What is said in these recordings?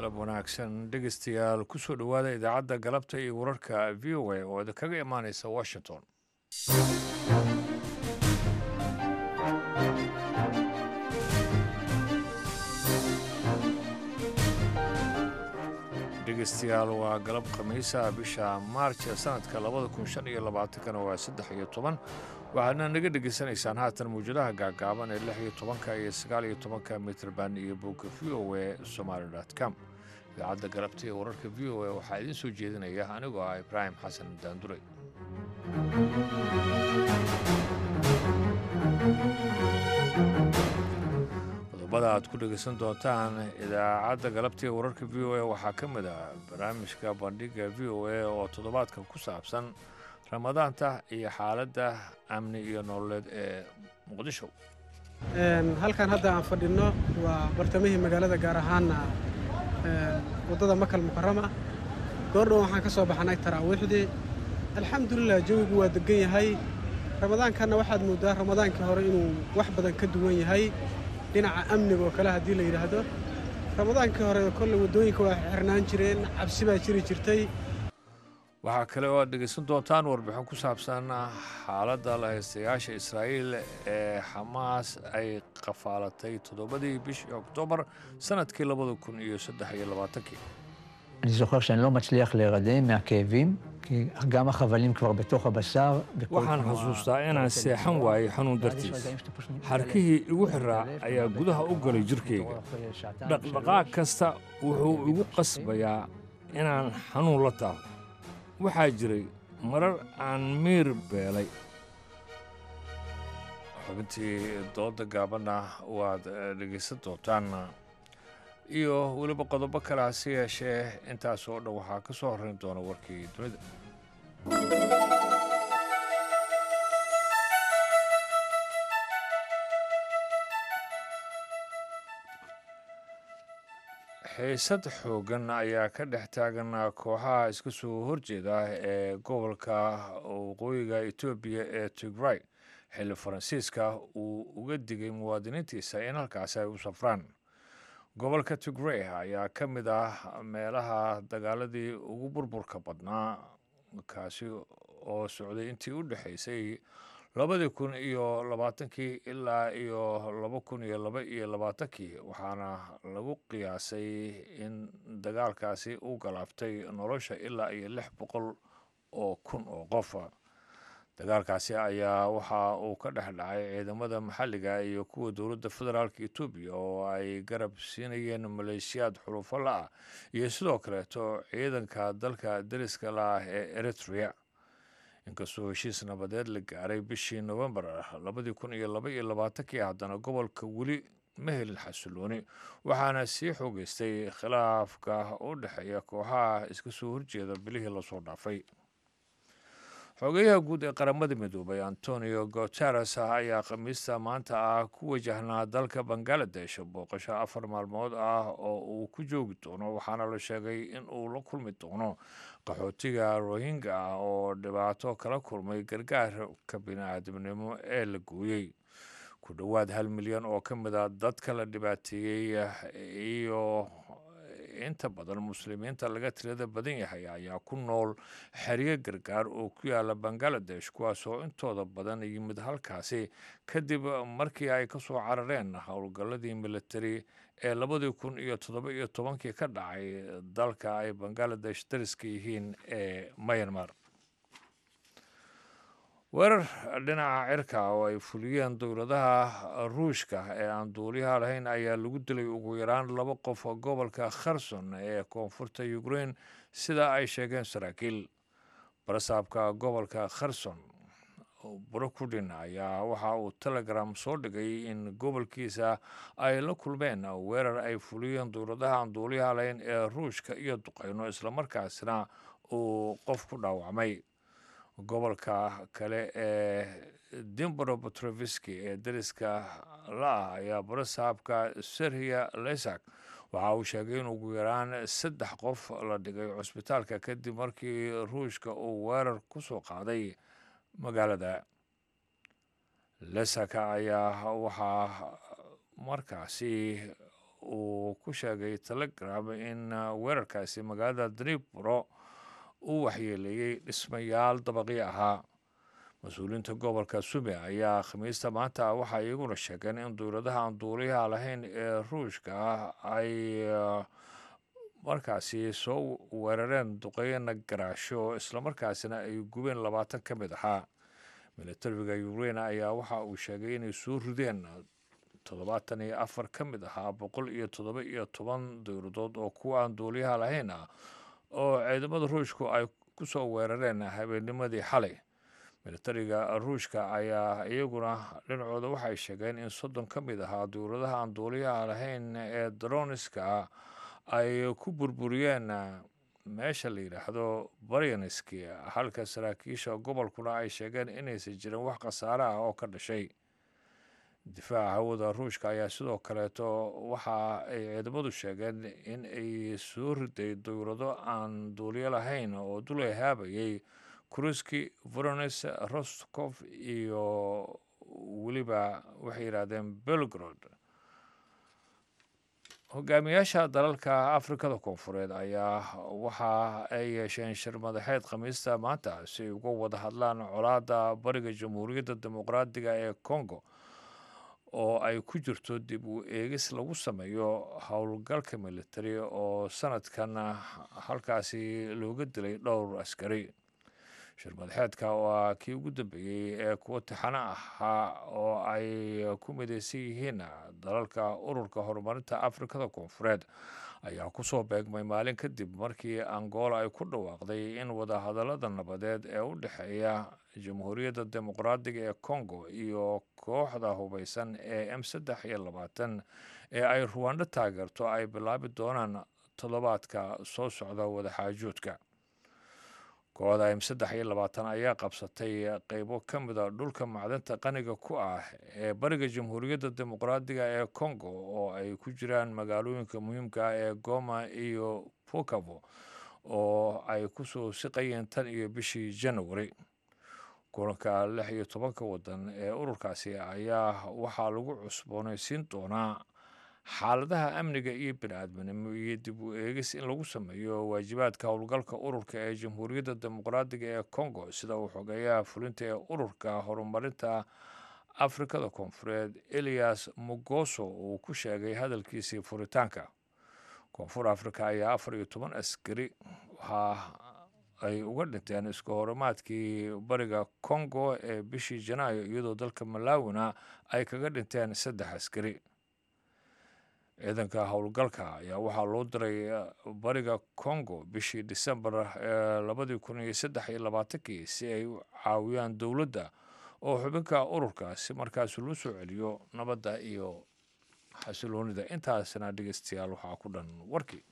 galab wanaagsan dhegeystayaal kusoo dhowaada idaacadda galabta iyo wararka v o a oo idinkaga imaaneysa washington dhegeystayaal waa galab khamiisa bisha maarj ee sanadka labada kun shan iyo labaatankana waa saddex iyo toban waxaadna naga dhegeysanaysaan haatan mawjadaha gaagaaban ee lix iyo tobanka iyo sagaal iyo tobanka mitrban iyo bogga v o a somaali com idaacadda galabta ee wararka v o a waxaa idiin soo jeedinaya anigoo ah ibraahim xasan daanduray qodobada aad ku dhegeysan doontaan idaacadda galabta ee wararka v o a waxaa ka mid ah barnaamijka bandhiga v o a oo toddobaadkan ku saabsan ramadaanta iyo xaaladda amni iyo nololeed ee muqdisho halkan hadda aan fadhinno waa bartamihii magaalada gaar ahaana waddada makal mukarama goordhow waxaan ka soo baxnay taraawiixdii alxamdulilah jawigu waa degan yahay ramadaankanna waxaad mooddaa ramadaankii hore inuu wax badan ka duwan yahay dhinaca amniga oo kale haddii la yidhaahdo ramadaankii hore kolley waddooyinka waa xirnaan jireen cabsi baa jiri jirtay waxaa kale oo aad dhegeysan doontaan warbixin ku saabsan xaaladda la haystayaasha israa'iil ee xamaas ay qafaalatay toddobadii bishii oktoobar sannadkii labada kun iyo saddex iyo labaatankii אני זוכר שאני לא מצליח להירדם מהכאבים, כי גם החבלים כבר בתוך הבשר. waxaan xasuustaa inaan seexan waayey xanuun dartiis xarkihii igu xiraa ayaa gudaha u galay jirkayga dhaqdhaqaaq kasta wuxuu igu qasbayaa inaan xanuun la taaho waxaa jiray marar aan miir beelay xubintii dooda gaabanna waad dhegaysan doontaan iyo weliba qodobo kale hase yeeshee intaas oo dhan waxaa ka soo horrayn doona warkii dunida xiisad xooggan ayaa ka dhex taagan kooxaha iska soo horjeeda ee gobolka waqooyiga etoobiya ee tigray xilli faransiiska uu uga digay muwaadiniintiisa in halkaasi ay u safraan gobolka tigray ayaa ka mid ah meelaha dagaaladii ugu burburka badnaa kaasi oo socday intii u dhexaysay labadii kun iyo labaatankii ilaa iyo laba kun iyo laba iyo labaatankii waxaana lagu qiyaasay in dagaalkaasi u galaaftay nolosha ilaa iyo lix boqol oo kun oo qof dagaalkaasi ayaa waxa uu ka dhex dhacay ciidamada maxalliga iyo kuwa dowladda federaalka etoobiya oo ay garab siinayeen maleeshiyaad xulufo la-ah iyo sidoo kaleeto ciidanka dalka deriska la-ah ee eritrea inkastoo heshiis nabadeed la gaaray bishii nofembar labadii kun iyo laba iyo labaatankii haddana gobolka weli ma helin xasilooni waxaana sii xoogeystay khilaafka u dhexeeya kooxaha iska soo horjeeda bilihii lasoo dhaafay xogeyaha guud ee qaramada midoobay antonio guteres ayaa khamiista maanta ah ku wajahnaa dalka bangaladesh booqasho afar maalmood ah oo uu ku joogi doono waxaana la sheegay in uu la kulmi doono qaxootiga rohingya ah oo dhibaato kala kulmay gargaarka bini-aadamnimo ee la gooyey ku dhowaad hal milyan oo ka mid a dadka la dhibaateeyey iyo inta badan muslimiinta laga tirada badan yahay ayaa ku nool xeryo gargaar oo ku yaala bangaladesh kuwaasoo intooda badan yimid halkaasi kadib markii ay ka soo carareen howlgalladii militari ee labadii kun iyo toddoba iyo tobankii ka dhacay dalka ay bangaladesh dariska yihiin ee myanmar weerar dhinaca cirka oo ay fuliyeen dowladaha ruushka ee aan duuliyaha lahayn ayaa lagu dilay ugu yaraan laba qof gobolka kherson ee koonfurta ukrain sida ay sheegeen saraakiil barasaabka gobolka kherson brokudin ayaa waxa uu telegram soo dhigay in gobolkiisa ay la kulmeen weerar ay fuliyeen dowladaha aan duuliyaha lahayn ee ruushka iyo duqayno islamarkaasina uu qof ku dhaawacmay gobolka kale ee dimbro petroviski ee dariska la-ah ayaa barasaabka serhiya lesak waxa uu sheegay in ugu yaraan saddex qof la dhigay cusbitaalka kadib markii ruushka uu weerar ku soo qaaday magaalada lesaka ayaa waxaa markaasi uu ku sheegay telegram in weerarkaasi magaalada dribro uu waxyeeleeyey dhismayaal dabaqyo ahaa mas-uuliyiinta gobolka sume ayaa khamiista maanta waxay iyaguna sheegeen in dowladaha aan duuliyaha lahayn ee ruushka ah ay markaasi soo weerareen duqeyna garaasho islamarkaasina ay gubeen labaatan ka mid ahaa milatariga ukrain ayaa waxa uu sheegay inay soo rideen toddobaatan iyo afar ka mid ahaa boqol iyo toddoba iyo toban dowladood oo kuwa aan duuliyaha lahayn ah oo ciidamada ruushku ay ku soo weerareen habeennimadii xalay milatariga ruushka ayaa iyaguna dhinacooda waxay sheegeen in soddon ka mid ahaa dowladaha aan duuliyaha lahayn ee daroniska ay ku burburiyeen meesha la yidhaahdo baryanski halka saraakiisha gobolkuna ay sheegeen inaysan jirin wax khasaare ah oo ka dhashay difaaca hawada ruushka ayaa sidoo kaleeto waxa ay ciidamadu sheegeen in ay soo riday dowlado aan duuliyo lahayn oo dulay haabayay kruski vorones rostkof iyo weliba waxay yidhaahdeen belgrod hogaamiyaasha dalalka afrikada koonfureed ayaa waxa ay yeesheen shir madaxeed khamiista maanta si ay uga wada hadlaan colaadda bariga jamhuuriyadda dimuqraadiga ee congo oo ay ku jirto dib u eegis lagu sameeyo howlgalka militari oo sanadkan halkaasi looga dilay dhowr askari shir madaxeedka oo ah kii ugu dambeeyey ee kuwa tixano ahaa oo ay ku midaysan yihiin dalalka ururka horumarinta afrikada koonfureed ayaa kusoo beegmay maalin kadib markii angola ay ku dhawaaqday in wadahadallada nabadeed ee u dhexeeya jamhuuriyadda dimuqraadiga ee congo iyo kooxda hubeysan ee m saddex iyo labaatan ee ay ruwando taageerto ay bilaabi doonaan toddobaadka soo socda wadaxaajoodka kooxda m saddex iyo labaatan ayaa qabsatay qeybo ka mida dhulka macdanta qaniga ku ah ee bariga jamhuuriyadda dimuqraadiga ee congo oo ay ku jiraan magaalooyinka muhiimka ah ee goma iyo bukavo oo ay kusoo siqayeen tan iyo bishii janawari kulanka lix iyo tobanka wadan ee ururkaasi ayaa waxaa lagu cusboonaysiin doonaa xaaladaha amniga iyo bini-aadminimo iyo dib u eegis in lagu sameeyo waajibaadka howlgalka ururka ee jamhuuriyadda dimuqraadiga ee congo sida uu xogeeyaha fulinta ee ururka horumarinta afrikada koonfureed elias mugoso uu ku sheegay hadalkiisii furitaanka koonfur afrika ayaa afar iyo toban askari waxaa ay uga dhinteen isku horimaadkii bariga congo ee bishii janaayo iyadoo dalka malawina ay kaga dhinteen saddex askari ciidanka howlgalka ayaa waxaa loo diray bariga congo bishii disembar ee labadii kun iyo saddex iyo labaatankii si ay u caawiyaan dowladda oo xubinka ururka si markaas loo soo celiyo nabadda iyo xasiloonida intaasna dhegeystayaal waxaa ku dhan warkii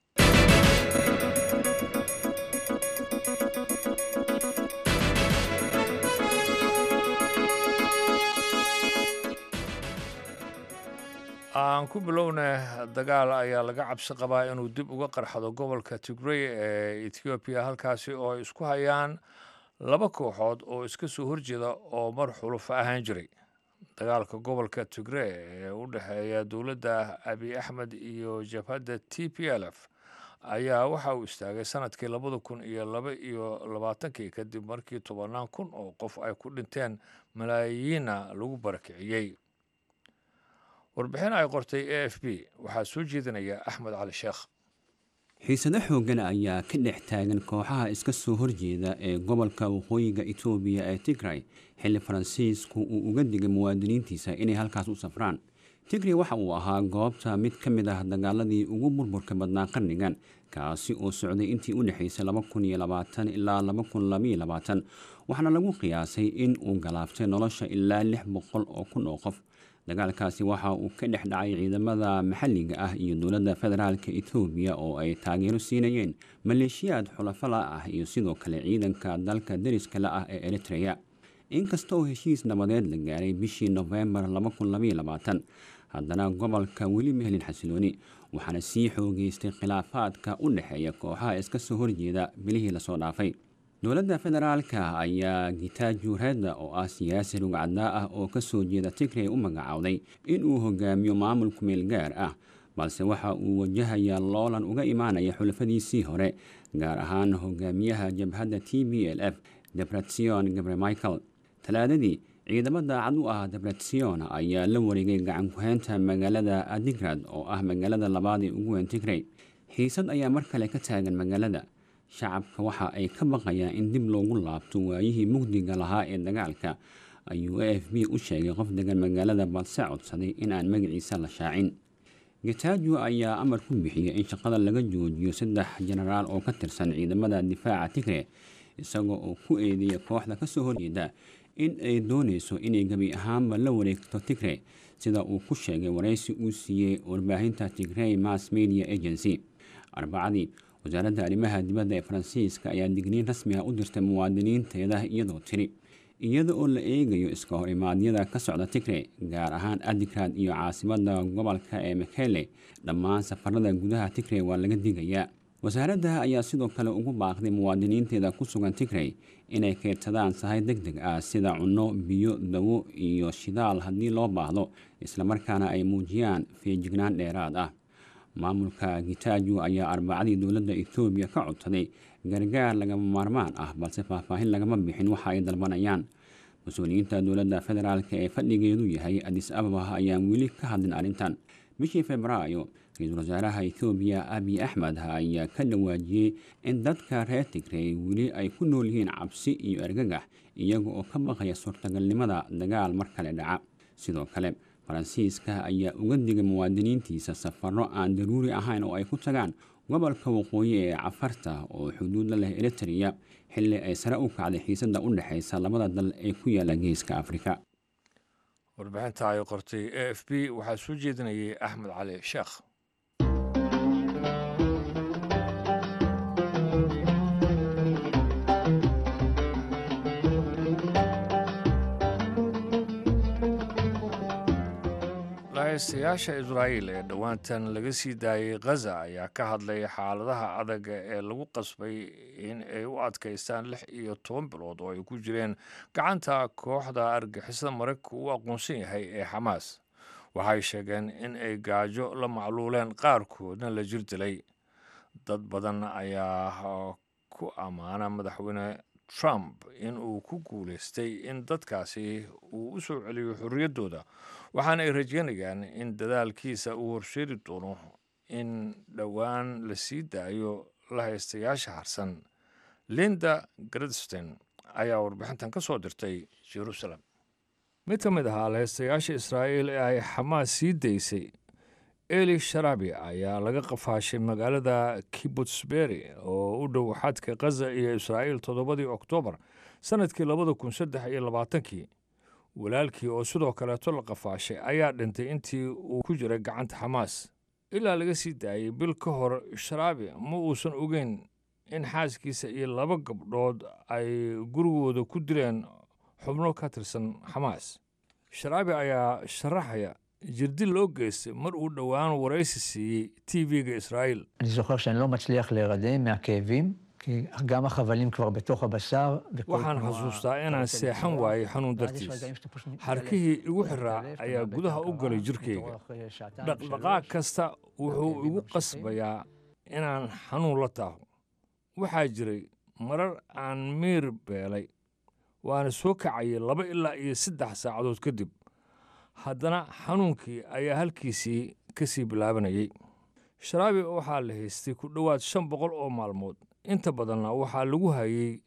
aan ku bilowna dagaal ayaa laga cabsi qabaa inuu dib uga qarxado gobolka tigrey ee ethoobiya halkaasi oo ay isku hayaan laba kooxood oo iska soo horjeeda oo mar xulufo ahaan jiray dagaalka gobolka tigrey ee u dhexeeya dowladda abiy axmed iyo jabhadda t p l f ayaa waxa uu istaagay sanadkii labada kun iyo laba iyo labaatankii kadib markii tobannaan kun oo qof ay ku dhinteen malaayiinna lagu barakiciyey warbixin ay qortay a f b waxaa soo jeedinaya axmed cali sheekh xiisado xooggan ayaa ka dhex taagan kooxaha iska soo horjeeda ee gobolka waqooyiga etoobiya ee tigray xilli faransiisku uu uga digay muwaadiniintiisa inay halkaas u safraan tigray waxa uu ahaa goobta mid ka mid ah dagaaladii ugu burburka badnaa qarnigan kaasi oo socday intii u dhexaysay ilaa waxaana lagu qiyaasay in uu galaaftay nolosha ilaa lix boqol oo kun oo qof dagaalkaasi waxa uu ka dhex dhacay ciidamada maxalliga ah iyo dowladda federaalka etoobiya oo ay taageero siinayeen maleeshiyaad xulafala ah iyo sidoo kale ciidanka dalka deriskale ah ee eritreya inkasta oo heshiis nabadeed la gaaray bishii nofembar haddana gobolka weli ma helin xasilooni waxaana sii xoogeystay khilaafaadka u dhexeeya kooxaha iska soo horjeeda bilihii lasoo dhaafay dowladda federaalka ayaa gitaaju redda oo ah siyaasi rugcaddaa ah oo kasoo jeeda tigray u magacaawday inuu hogaamiyo maamul kumeel gaar ah balse waxa uu wajahayaa loolan uga imaanaya xulafadiisii hore gaar ahaan hogaamiyaha jabhadda t b l f debratsion gabre michael talaadadii ciidamo daacad u ah debratsion ayaa la wareegay gacan ku-heynta magaalada adigrad oo ah magaalada labaad ee ugu weyn tigrey xiisad ayaa mar kale ka taagan magaalada shacabka waxa ay ka baqayaan in dib loogu laabto waayihii mugdiga lahaa ee dagaalka ayuu a f b u sheegay qof degan magaalada balse codsaday in aan magaciisa la shaacin getajo ayaa amar ku bixiyay in shaqada laga joojiyo saddex jenaraal oo ka tirsan ciidamada difaaca tigre isagoo oo ku eedeeya kooxda kasoo horjeeda in ay dooneyso inay gebi ahaanba la wareegto tigre sida uu ku sheegay waraysi uu siiyey warbaahinta tigrey mass media agency arbacadii wasaaradda arrimaha dibadda ee faransiiska ayaa digniin rasmi ah u dirtay muwaadiniinteeda iyadoo tiri iyada oo la eegayo iska hor imaadyada ka socda tigre gaar ahaan adigrad iyo caasimada gobolka ee mekele dhammaan safarada gudaha tigre waa laga digayaa wasaaradda ayaa sidoo kale ugu baaqday muwaadiniinteeda ku sugan tigrey inay keydsadaan sahay deg deg ah sida cunno biyo dawo iyo shidaal haddii loo baahdo islamarkaana ay muujiyaan feejignaan dheeraad ah maamulka gitajo ayaa arbacadii dowladda ethoobiya ka codsaday gargaar lagama maarmaan ah balse faahfaahin lagama bixin waxa ay dalbanayaan mas-uuliyiinta dowladda federaalk ee fadhigeedu yahay adis ababa ayaan weli ka hadlin arrintan bishii februaayo ra-iisul wasaaraha ethoobiya abiy axmed ayaa ka dhawaajiyey in dadka reer tigrey weli ay ku nool yihiin cabsi iyo ergagax iyaga oo ka baqaya suurtagalnimada dagaal mar kale dhaca sidoo kale faransiiska ayaa uga digay muwaadiniintiisa safaro aan daruuri ahayn oo ay ku tagaan gobolka waqooyi ee cafarta oo xuduud la leh eritrea xilli ay sare u kacday xiisada u dhexeysa labada dal ee ku yaala geeska afrika warbixinta ay qortay a f b waxaa soo jeedinayay axmed cali sheekh lahaystayaasha israa'iil ee dhowaantan laga sii daayey khaza ayaa ka hadlay xaaladaha adaga ee lagu qasbay in ay u adkaystaan lix iyo toban bilood oo ay ku jireen gacanta kooxda argixisada maraykanka uu aqoonsan yahay ee xamaas waxay sheegeen in ay gaajo la macluuleen qaarkoodna la jir dilay dad badan ayaa ku ammaana madaxweyne trump in uu ku guulaystay in dadkaasi uu u soo celiyo xorriyaddooda waxaana ay rajeynayaan in dadaalkiisa uu horseedi doono in dhowaan la sii daayo lahaystayaasha harsan linda gradstein ayaa warbixintan ka soo dirtay jerusalem mid ka mid ahaa lahaystayaasha israa'iil ee ay xamaas sii daysay eli sharabi ayaa laga qafaashay magaalada kibutsberi oo u dhow xadka khaza iyo israa'iil toddobadii oktoobar sannadkii labada kun saddex iyo labaatankii walaalkii oo sidoo kaleeto la qafaashay ayaa dhintay intii uu ku jiray gacanta xamaas ilaa laga sii daayey bil ka hor sharaabi ma uusan ogeyn in xaaskiisa iyo laba gabdhood ay gurigooda ku dileen xubno ka tirsan xamaas sharaabi ayaa sharaxaya jirdil loo geystay mar uu dhowaan waraysi siiyey t v-ga israa'iil אני זוכר שאני לא מצליח להירדם מהכאבים, כי גם החבלים כבר בתוך הבשר. וכל waxaan תנועה- xasuustaa inaan seexan waayey xanuun ואז יש dartiis רגעים שאתה פשוט מתעלף, xarkihii igu מתעלף, xiraa אתה ayaa מאבד gudaha את u galay ההכרה, jirkayga מתעורר אחרי שעתיים, dhaqdhaqaaq שלוש. kasta wuxuu igu qasbayaa inaan xanuun la taaho waxaa jiray marar aan miir beelay waana soo kacayay laba ilaa iyo saddex saacadood kadib haddana xanuunkii ayaa halkiisii ka sii bilaabanayay sharaabi waxaa la haystay ku dhowaad shan boqol oo maalmood inta badanna waxaa lagu hayay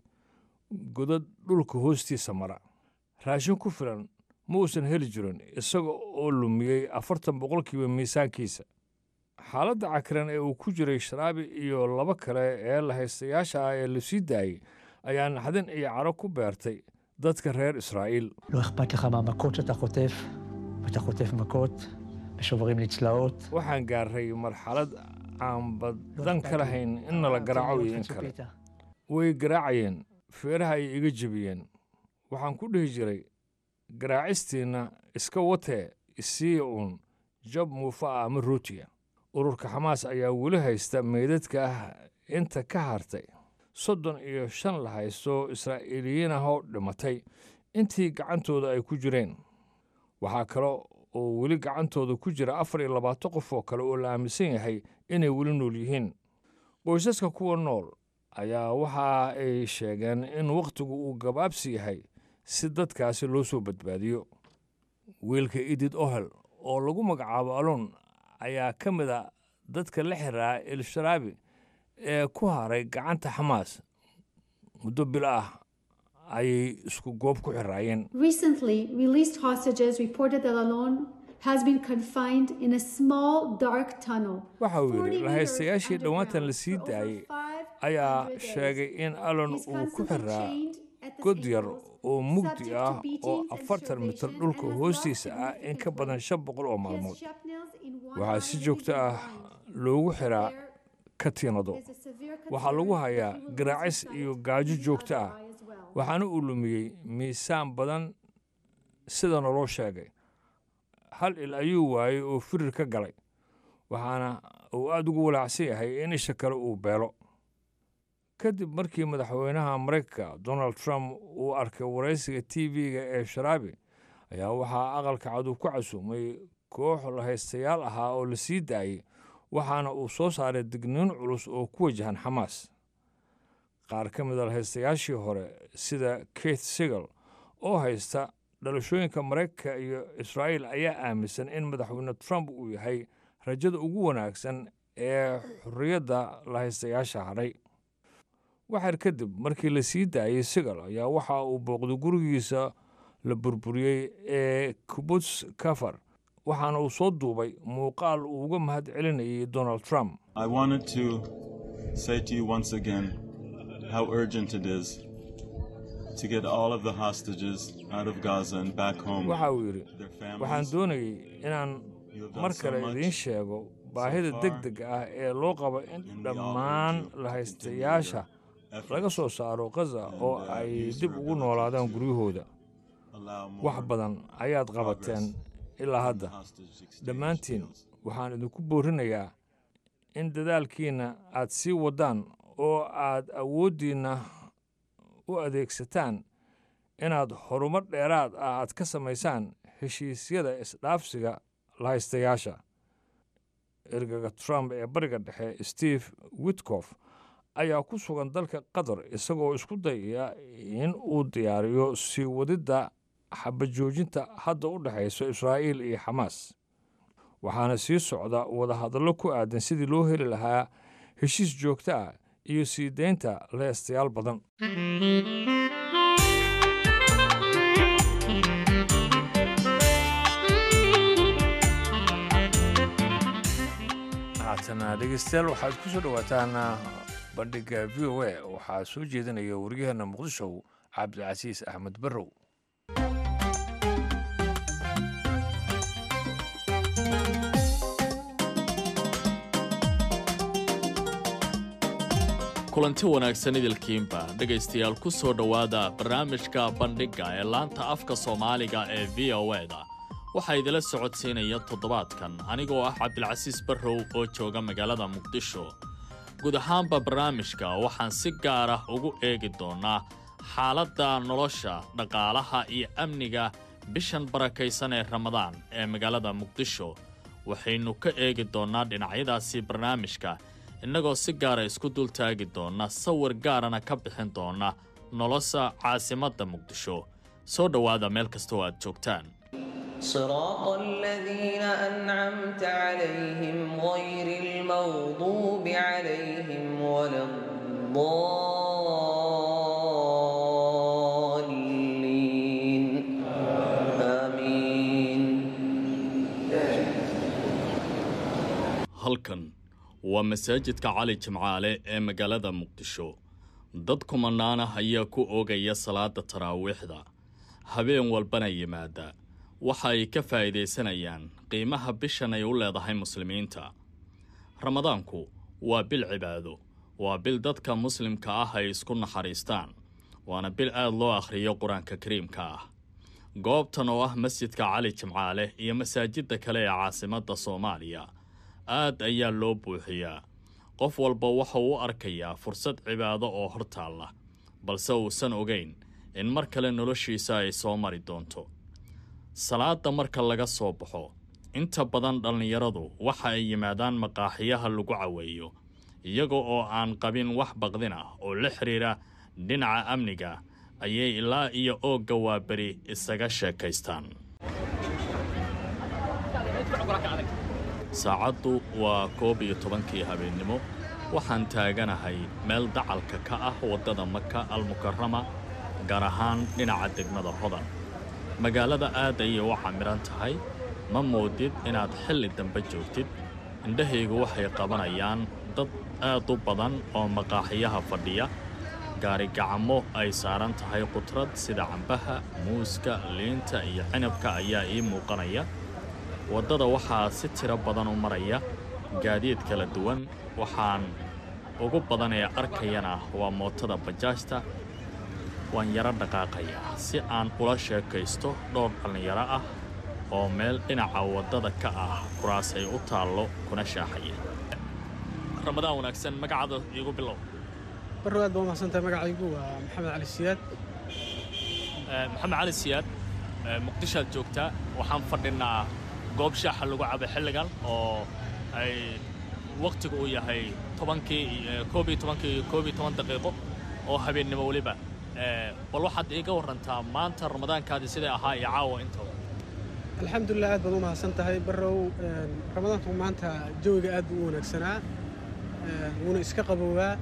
godad dhulka hoostiisa mara raashin ku filan ma uusan heli jirin isaga oo lumiyey afartan boqolkiiba miisaankiisa xaaladda cakiran ee uu ku jiray sharaabi iyo laba kale ee la haystayaasha ah ee la sii daayey ayaa naxdin iyo caro ku beertay dadka reer israa'iil לא אכפת לך מהמכות שאתה חוטף, ואתה חוטף מכות, ושוברים לי צלעות. waxaan gaarray marxalad aan לא badan אכפת ka לי. lahayn in nala אה, garaaco תן לי iyo in אופן kale ציפית. way garaacayeen feeraha ay iga jebiyeen waxaan ku dhihi jiray garaacistiinna iska watee isiiya uun jab muufa ah ama rootiya ururka xamaas ayaa weli haysta meydadka ah inta ka hartay soddon iyo shan la haysto israa'iiliyiin ah oo dhimatay intii gacantooda ay ku jireen waxaa kaloo oo weli gacantooda ku jira afar iyo labaatan qof oo kale oo la aaminsan yahay inay weli nool yihiin qoysaska kuwa nool ayaa waxa ay sheegeen in wakhtigu uu gabaabsi yahay si dadkaasi loo soo badbaadiyo wiilka idid ohel oo lagu magacaabo alon ayaa ka mid a dadka la xiraa el-sharaabi ee ku haray gacanta xamaas muddo bil ah ayay isku goob ku xiraayeen Recently, released hostages reported that Alon has been confined in a small dark tunnel. waxa uu 40 yidhi meters lahaystayaashii dhowaantan la sii underground for daayey over 500 ayaa days. sheegay in alon He's uu ku constantly xiraa chained at the god yar ankles, oo mugdi subject to ah oo beatings and afartan mitir starvation, dhulka and has hoostiisa lost ah in ka significant badan weight. shan boqol oo He has maalmood shrapnels in one waxaa arm si and joogto he's ah blind. loogu xiraa There katiinado is a severe waxaa lagu concern hayaa that he will lose garaacis his iyo sight gaajo in the joogto other ah eye as well. waxaana uu lumiyey miisaan badan sida naloo sheegay hal il ayuu waayey oo firir ka galay waxaana uu aada ugu walaacsan yahay in isha kale uu beelo kadib markii madaxweynaha maraykanka donald trump uu arkay waraysiga t v-ga ee sharaabi ayaa waxaa aqalka cad uu ku casuumay koox lahaystayaal ahaa oo la sii daayey waxaana uu soo saaray digniin culus oo ku wajahan xamaas qaar ka mid a lahaystayaashii hore sida keith sigal oo haysta dhalashooyinka maraykanka iyo israa'iil ayaa aaminsan in madaxweyne trump uu yahay rajada ugu wanaagsan ee xorriyadda lahaystayaasha hadhay waxaar kadib markii la sii daayey sigal ayaa waxa uu booqday gurigiisa la burburiyey ee kubuts kafar waxaana uu soo duubay muuqaal uu uga mahad celinayay donald trump I wanted to say to you once again how urgent it is to get all of the hostages out of Gaza and back home waxa uu yidhi to their waxaan families. doonayay inaan You have done mar so kale much idiin sheego baahida far, deg deg ah ee loo qabo in and we all dhammaan urge you to lahaystayaasha continue your laga efforts soo saaro gaza and, oo uh, ay use dib your ugu ability noolaadaan to guryahooda allow more wax badan ayaad qabateen ilaa hadda hostage exchange dhammaantiin deals. waxaan idinku boorinayaa in dadaalkiinna aad sii waddaan oo aad awooddiinna u adeegsataan inaad horumar dheeraad ah aad ka samaysaan heshiisyada isdhaafsiga lahaystayaasha ergaga trump ee bariga dhexe steve witkof ayaa ku sugan dalka qatar isagoo isku dayaya in uu diyaariyo sii wadidda xabajoojinta hadda u dhexayso israa'iil iyo xamaas waxaana sii socda wadahadallo ku aadan sidii loo heli lahaa heshiis joogto ah iyo sii deynta lahaystayaal badan haatana dhegeystayaal waxaad ku soo dhowaataan bandhigga v o a waxaa soo jeedinaya waryaheena muqdisho cabdicasiis axmed barrow kulanti wanaagsan idilkiinba dhegaystayaal ku soo dhowaada barnaamijka bandhigga ee laanta afka soomaaliga ee v o e-da waxaa idila socodsiinaya toddobaadkan anigoo ah cabdilcasiis barrow oo jooga magaalada muqdisho guud ahaanba barnaamijka waxaan si gaar ah ugu eegi doonnaa xaaladda nolosha dhaqaalaha iyo amniga bishan barakaysan ee ramadaan ee magaalada muqdisho waxaynu ka eegi doonnaa dhinacyadaasi barnaamijka innagoo si gaara isku dultaagi doonna sawir gaarana ka bixin doonna nolosha caasimadda muqdisho soo dhowaada meel kastoo aad joogtaan صراط الذين أنعمت عليهم غير المغضوب عليهم ولا الضالين آمين halkan waa masaajidka cali jimcaale ee magaalada muqdisho dad kumanaan ah ayaa ku oogaya salaada taraawiixda habeen walbana yimaada waxa ay ka faa'iidaysanayaan qiimaha bishan ay u leedahay muslimiinta ramadaanku waa bil cibaado waa bil dadka muslimka ah ay isku naxariistaan waana bil aad loo akhriyo qur-aanka kariimka ah goobtan oo ah masjidka cali jimcaale iyo masaajidda kale ee caasimadda soomaaliya aad ayaa loo buuxiyaa qof walba waxa uu u arkayaa fursad cibaado oo hor taalla balse uusan ogayn in mar kale noloshiisa ay soo mari doonto salaada marka laga soo baxo inta badan dhallinyaradu waxa ay yimaadaan maqaaxiyaha lagu caweeyo iyaga oo aan qabin wax baqdin ah oo la xidhiira dhinaca amniga ayay ilaa iyo oogga waaberi isaga sheekaystaan saacaddu waa koob iyo tobankii habeennimo waxaan taaganahay meel dacalka ka ah waddada maka almukarama gaar ahaan dhinaca degmada hodan magaalada aad ayay u camiran tahay ma moodid inaad xilli dambe joogtid indhahaygu waxay qabanayaan dad aad u badan oo maqaaxiyaha fadhiya gaarigacamo ay saaran tahay qudrad sida cambaha muuska liinta iyo cinabka ayaa ii muuqanaya waddada waxaa si tiro badan u maraya gaadiid kala duwan waxaan ugu badan ee arkayana waa mootada bajaajta waan yaro dhaqaaqayaa si aan ula sheekaysto dhowr dhallinyaro ah oo meel dhinaca waddada ka ah kuraas ay u taallo kuna shaaxaya ramadaan wanaagsan magacaada iigu bilow barrow aad baa umahadsantahay magacaygu waa maxamed cali siyaad maxamed cali siyaad muqdishoaad joogtaa waxaan fadhinaa goob shaaxa lagu cabo xilligan oo ay wakhtigu uu yahay tobankii koob iyo tobankii koob iyo toban daqiiqo oo habeennimo weliba bal waxaad iiga warantaa maanta ramadaankaadii siday ahaa iyo caawa intooda alxamdulilah aad baad u mahadsan tahay barrow ramadaanku maanta jawiga aad buu u wanaagsanaa wuuna iska qabowaa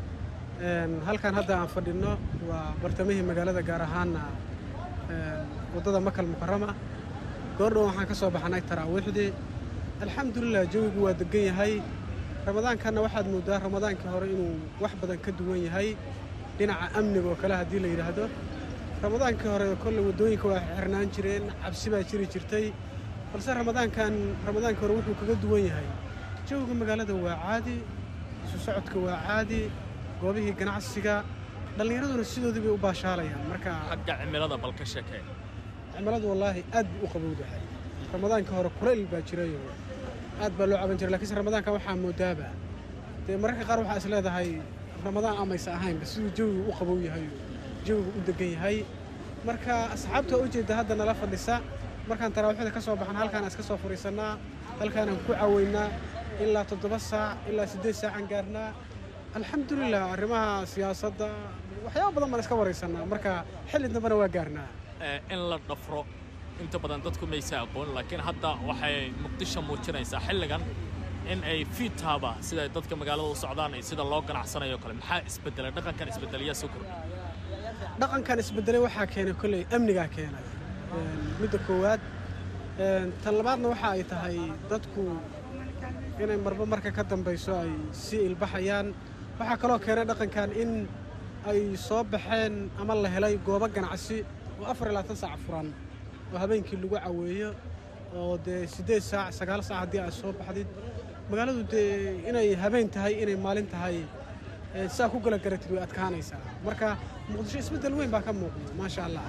halkan hadda aan fadhinno waa bartamihii magaalada gaar ahaana waddada makal mukarama goordhow waxaan ka soo baxnay taraawiixdii alxamdulilah jawigu waa degan yahay ramadaankanna waxaad mooddaa ramadaankii hore inuu wax badan ka duwan yahay dhinaca amniga oo kale haddii la yidhaahdo ramadaankii hore kolley waddooyinka waa xirnaan jireen cabsi baa jiri jirtay balse ramadaankan ramadaankii hore wuxuu kaga duwan yahay jawiga magaalada waa caadi isu socodka waa caadi goobihii ganacsiga dhallinyaraduna sidoodii bay u baashaalayaan marka xagga cimilada bal ka sheekee cimiladu wallaahi aad buu u qabowdahay ramadaankii hore kulayl baa jirayo aad baa loo caban jiray lakiinse ramadaanka waxaa moodaaba dee mararka qaar waxaa is leedahay ramadaan amaysa ahaynba siduu jawigu u qabow yahay jawigu u degan yahay marka asxaabta waa ujeedda hadda nala fadhisa markaan taraawiixda ka soo baxna halkaan iska soo fadhiisannaa halkaanaan ku caweynaa ilaa toddoba saac ilaa siddeed saacaan gaarnaa alxamdulilah arrimaha siyaasadda waxyaaba badan baan iska waraysannaa marka xilli dambena waa gaarnaa in la dhafro inta badan dadku maysa aqoon laakiin hadda waxay muqdisho muujinaysaa xilligan in ay fiitaaba sida ay dadka magaalada u socdaan iyo sida loo ganacsanayo kale maxaa isbedelay dhaqankan isbedelayaa soo kordhay dhaqankan isbedelay waxaa keenay kolley amnigaa keenay midda koowaad tan labaadna waxa ay tahay dadku inay marba marka ka dambayso ay sii ilbaxayaan waxaa kaloo keenay dhaqankan in ay soo baxeen ama la helay goobo ganacsi oo afar iyo labaatan saac furan oo habeenkii lagu caweeyo oo dee siddeed saac sagaal saac haddii aad soo baxdid magaaladu dee inay habeen tahay inay maalin tahay saa ku gala garatid way adkaanaysaa marka muqdisho isbeddel weyn baa ka muuqda maasha allah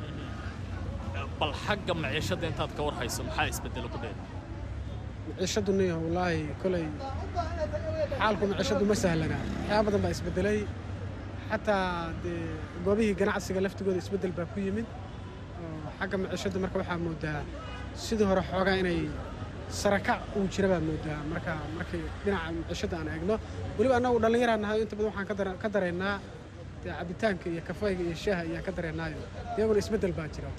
bal xagga maciishadda intaad ka war hayso maxaa isbedelo ku dheer maciishaddu niyo wallaahi kolay xaalku maciishaddu ma sahlana waxyaaba badan baa isbeddelay xataa dee goobihii ganacsiga laftigooda isbeddel baa ku yimid oo xagga maciishadda marka waxaa moodaa sidii hore xoogaa inay sarakac uu jira baad moodaa marka markay dhinaca maciishadda aan eegno weliba annagu dhallinyaraan nahay inta badan waxaan ka dareennaa dee cabitaanka iyo kafayga iyo shaaha ayaan ka dareennaayo iyaguna isbeddel baa jira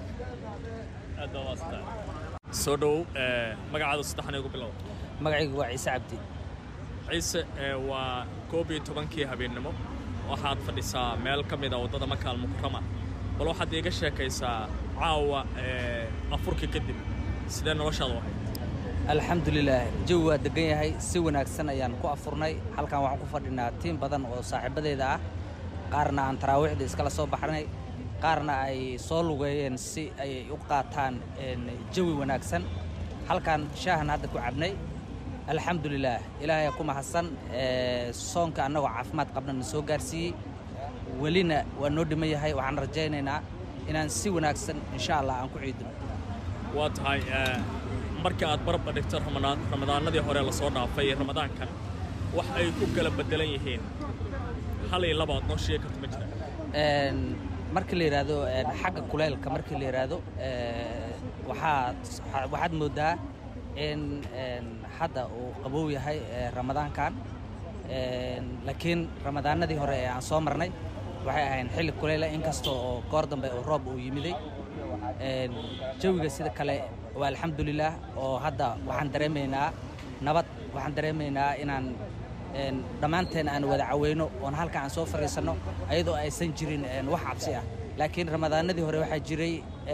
soo dhowow magacaada saddexan igu bilow magacaygu waa ciise cabdi ciise waa koob iyo tobankii habeennimo waxaad fadhisaa meel ka mid a waddada maka almukarama bal waxaad iiga sheekaysaa caawa afurkii kadib sidee noloshaadu ahayd alxamdulilaah jawi waa degan yahay si wanaagsan ayaan ku afurnay halkan waxaan ku fadhinaa tiim badan oo saaxiibadeeda ah qaarna aan taraawiixda iskala soo baxnay qaarna ay soo lugeeyeen si ay u qaataan jawi wanaagsan halkan shaahan hadda ku cabnay alxamdulilaah ilaahay ku mahadsan soonka annagoo caafimaad qabna na soo gaarsiiyey welina waa noo dhiman yahay waxaan rajaynaynaa inaan si wanaagsan insha allah aan ku ciidino waa tahay markii aad barba dhigto ramadaanadii hore la soo dhaafay iyo ramadaankan wax ay ku kala beddelan yihiin hal iyo laba aad noo sheegi karto ma jira markii la yidhaahdo xagga kuleylka markii la yidhaahdo waxaa waxaad mooddaa in hadda uu qabow yahay ramadaankan laakiin ramadaanadii hore ee aan soo marnay waxay ahayn xilli kuleyle inkasta oo goor dambe oo roob uu yimiday jawiga sida kale waa alxamdulilaah oo hadda waxaan dareemaynaa nabad waxaan dareemaynaa inaan dhammaanteen aan wada caweyno oon halka aan soo fadhiisanno ayadoo aysan jirin wax cabsi ah laakiin ramadaanadii hore waxaa jiray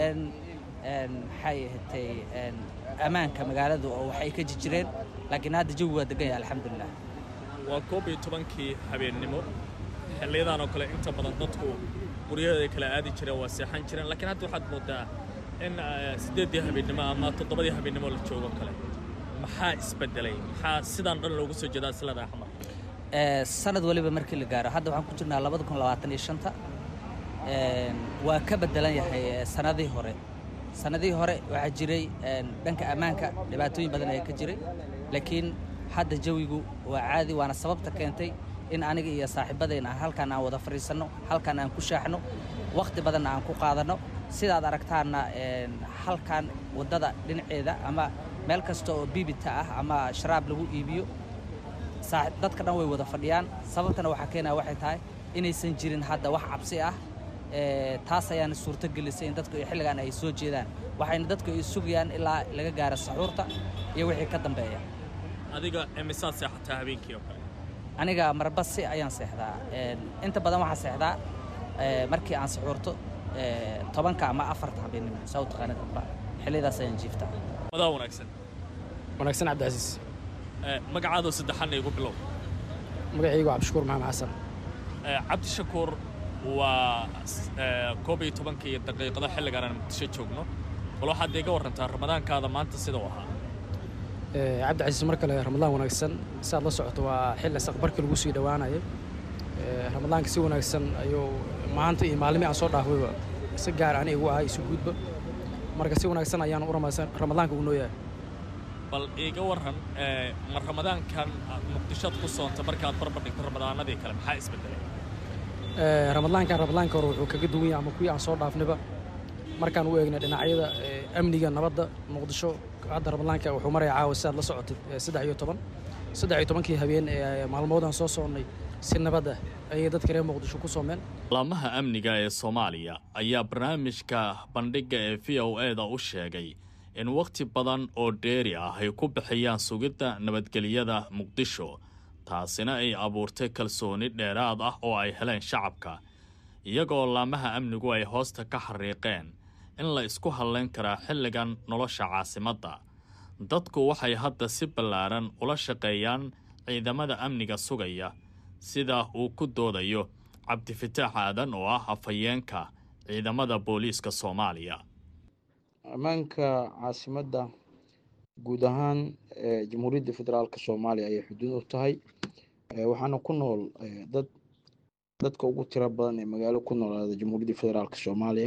maxay ahatay ammaanka magaaladu oo waxay ka jireen laakiin hadda jawi waa degan yahay alxamdulilah waa koob iyo tobankii habeennimo xilliyadan oo kale inta badan dadku guryaheeda kala aadi jireen waa seexan jireen laakiin hadda waxaad moodaa in siddeeddii habeennimo ama toddobadii habeennimo la joogo kale maxaa isbedelay maxaa sidaan dhan loogu soo jeedaa silada axmar sanad waliba markii la gaaro hadda waxaan ku jirnaa labada kun labaatan iyo shanta waa ka bedelan yahay sanadii hore sanadihii hore waxaa jiray dhanka ammaanka dhibaatooyin badan ayaa ka jiray laakiin hadda jawigu waa caadi waana sababta keentay in aniga iyo saaxiibadeen aan halkaan aan wada fadhiisanno halkaan aan ku shaaxno wakhti badanna aan ku qaadanno sidaad aragtaanna halkaan waddada dhinaceeda ama meel kasta oo biibita ah ama sharaab lagu iibiyo dadka dhan way wada fadhiyaan sababtana waxaa keenaya waxay tahay inaysan jirin hadda wax cabsi ah taas ayaana suurto gelisay in dadku xilligan ay soo jeedaan waxayna dadku ay sugayaan ilaa laga gaaro saxuurta iyo wixii ka dambeeya adiga imisaad seexataa habeenkii oo kale aniga marbasi ayaan seexdaa inta badan waxaan seexdaa markii aan saxuurto tobanka ama afarta habeennimo saa u taqaanid amba xilliyadaas ayaan jiiftaa madaa wanaagsan wanaagsan cabdicasiis magacaadoo saddexanna igu bilow magacaygu cabdishakuur maxamed xasan cabdishakuur waa koob iyo tobanka iyo daqiiqado xilligaan aan muqdisho joogno bal waxaad iga warrantaa ramadaankaada maanta sida u ahaa cabdicasiis mar kale ramadaan wanaagsan si aad la socoto waa xilli saqbarkii lagu sii dhowaanayay ramadaanka si wanaagsan ayuu maanta iyo maalmii aan soo dhaafayba si gaar ani igu ahay isu guudba marka si wanaagsan ayaan u ramadaanka ugu nooyahay bal iiga warran ma ramadaankan muqdishoad ku soonta markaad barbar dhigto ramadaanadii kale maxaa isbedelay ramadaankan ramadaanka hore wuxuu kaga duwan yahay ama kuwii aan soo dhaafnayba markaan u eegnay dhinacyada amniga nabadda muqdisho hadda ramadaanka wuxuu maraya caawa sidaad la socotay saddex iyo toban saddex iyo tobankii habeen ee maalmoodaan soo soonnay si nabad ah ayay dadka reer muqdisho ku soomeen laamaha amniga ee soomaaliya ayaa barnaamijka bandhigga ee v o e da u sheegay in wakhti badan oo dheeri ah ay ku bixiyaan sugidda nabadgelyada muqdisho taasina ay abuurtay kalsooni dheeraad ah oo ay heleen shacabka iyagoo laamaha amnigu ay hoosta ka xariiqeen in la isku hadlayn karaa xilligan nolosha caasimadda dadku waxay hadda si ballaaran ula shaqeeyaan ciidamada amniga sugaya sida uu ku doodayo cabdifitaax aadan oo ah afhayeenka ciidamada booliiska soomaaliya ammaanka caasimadda guud ahaan jamhuuriyadda federaalk soomaaliya ayay xuduud u tahay waxaana ku nool dad dadka ugu tiro badan ee magaalo ku noolaada jamhuuriyadda federaalk soomaaliya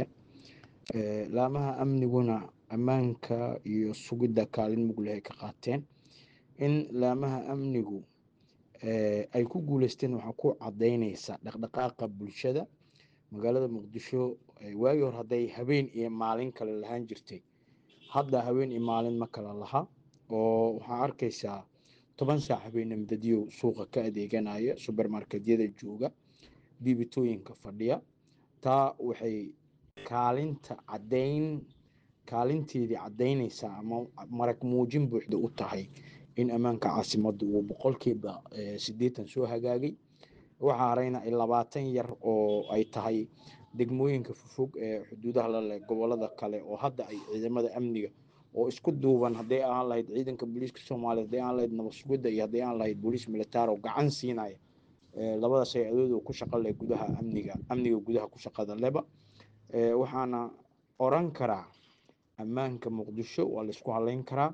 laamaha amniguna ammaanka iyo sugidda kaalin mugleh ay ka qaateen in laamaha amnigu ay ku guuleysteen waxaa ku cadaynaysa dhaqdhaqaaqa bulshada magaalada muqdisho waagii hore hadday habeen iyo maalin kale lahaan jirtay hadda habeen iyo maalin ma kala laha oo waxaa arkaysaa toban saac habeenimo dadyow suuqa ka adeeganaya subermarketyada jooga biibitooyinka fadhiya taa waxay kaalinta cadayn kaalinteedii cadaynaysaa ama marag muujin buuxda u tahay in ammaanka caasimadda uu boqolkiiba siddeetan soo hagaagay waxaa harayna labaatan yar oo ay tahay degmooyinka fofog ee xuduudaha la leh gobolada kale oo hadda ay ciidamada amniga oo isku duuban hadday aan lahayd ciidanka booliiska soomaaliya hadday aan lahayd nabad sugidda iyo hadday aan lahayd booliis militaar oo gacan siinaya labadaas ay adooda ku shaqa leh gudaha amniga amniga gudaha ku shaqada leba waxaana oran karaa ammaanka muqdisho waa la isku halayn karaa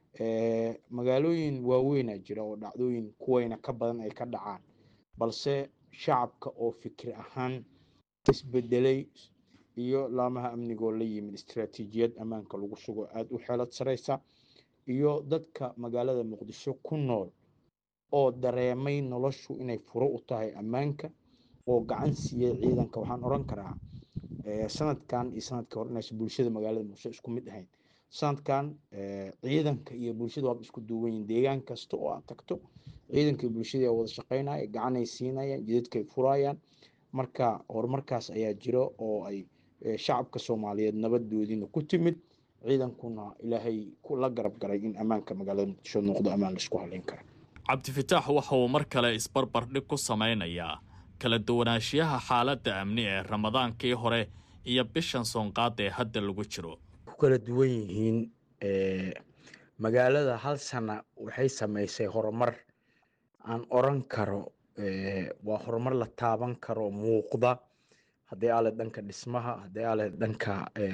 magaalooyin waaweynaa jira oo dhacdooyin kuwayna ka badan ay ka dhacaan balse shacabka oo fikir ahaan isbedelay iyo laamaha amnigoo la yimid istaraatiijiyad ammaanka lagu sugo aada u xeelad sareysa iyo dadka magaalada muqdisho ku nool oo dareemay noloshu inay furo u tahay ammaanka oo gacan siiyey ciidanka waxaan oran karaa sanadkan iyo sanadkii hore inaysan bulshada magaalada muqdisho isku mid ahayn sanadkan ciidanka iyo bulshada waaba isku duuban yihin deegaan kasta oo aad tagto ciidanka iyo bulshada wada shaqeynaya gacanay siinayaan jidadkay furayaan marka horumarkaas ayaa jiro oo ay shacabka soomaaliyeed nabadoodiina ku timid ciidankuna ilaahay la garab galay in ammaanka magaalada muqdisho noqdo ammaan laisku haleyn kara cabdifitaax waxa uu mar kale isbarbardhig ku samaynayaa kala duwanaanshiyaha xaaladda amni ee ramadaankii hore iyo bishan soonqaada ee hadda lagu jiro ku kala duwan yihiin magaalada hal sana waxay samaysay horumar aan oran karo waa horumar la taaban karo muuqda haddii aale dhanka dhismaha haddii aale dhanka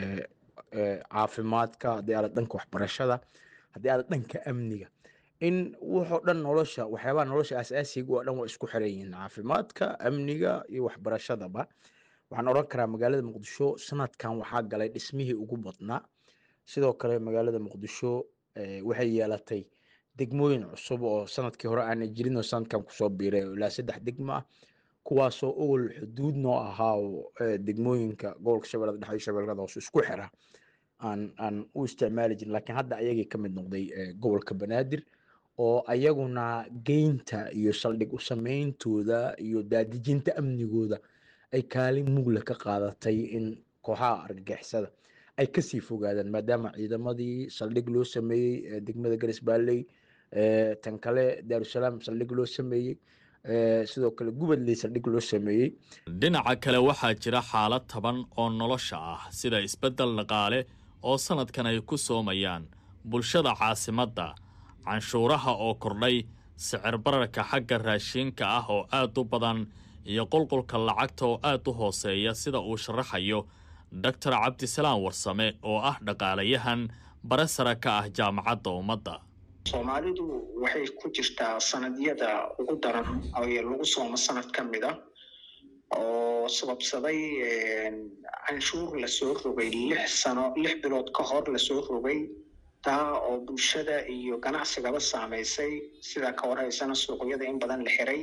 caafimaadka haddii aale dhanka waxbarashada haddii aale dhanka amniga in wuxoo dhan nolosha waxyaabaha nolosha asaasiga oo dhan waa isku xiran yihiin caafimaadka amniga iyo waxbarashadaba waxaan oran karaa magaalada muqdisho sanadkan waxaa galay dhismihii ugu badnaa sidoo kale magaalada muqdisho waxay yeelatay degmooyin cusub oo sanadkii hore aana jirin oo sanadkan kusoo biiray ilaa saddex degmo ah kuwaasoo ogol xuduud noo ahaa oo degmooyinka gobolka shabeellada dhexe iyo shabeellada hoose isku xira aan aan u isticmaali jirin laakiin hadda ayagii ka mid noqday gobolka banaadir oo ayaguna geynta iyo saldhig u sameyntooda iyo daadijinta amnigooda ay kaalin mugla ka qaadatay in kooxaha argagixisada ay kasii fogaadaan maadaama ciidamadii saldhig loo sameeyey degmada garis baalley tan kale daarusalaam saldhig loo sameeyey sidoo kale gubadley saldhig loo sameeyey dhinaca kale waxaa jira xaalad taban oo nolosha ah sida isbeddel dhaqaale oo sanadkan ay ku soomayaan bulshada caasimadda canshuuraha oo kordhay sicir bararka xagga raashiinka ah oo aad u badan iyo qulqulka lacagta oo aad u hooseeya sida uu sharaxayo doctor cabdisalaam warsame oo ah dhaqaalayahan bare sare ka ah jaamacadda ummadda soomaalidu waxay ku jirtaa sanadyada ugu daran ee lagu soomo sanad ka mid a oo sababsaday canshuur lasoo rogay lix sano lix bilood ka hor lasoo rogay taa oo bulshada iyo ganacsigaba saamaysay sidaa ka warhaysana suuqyada in badan la xiray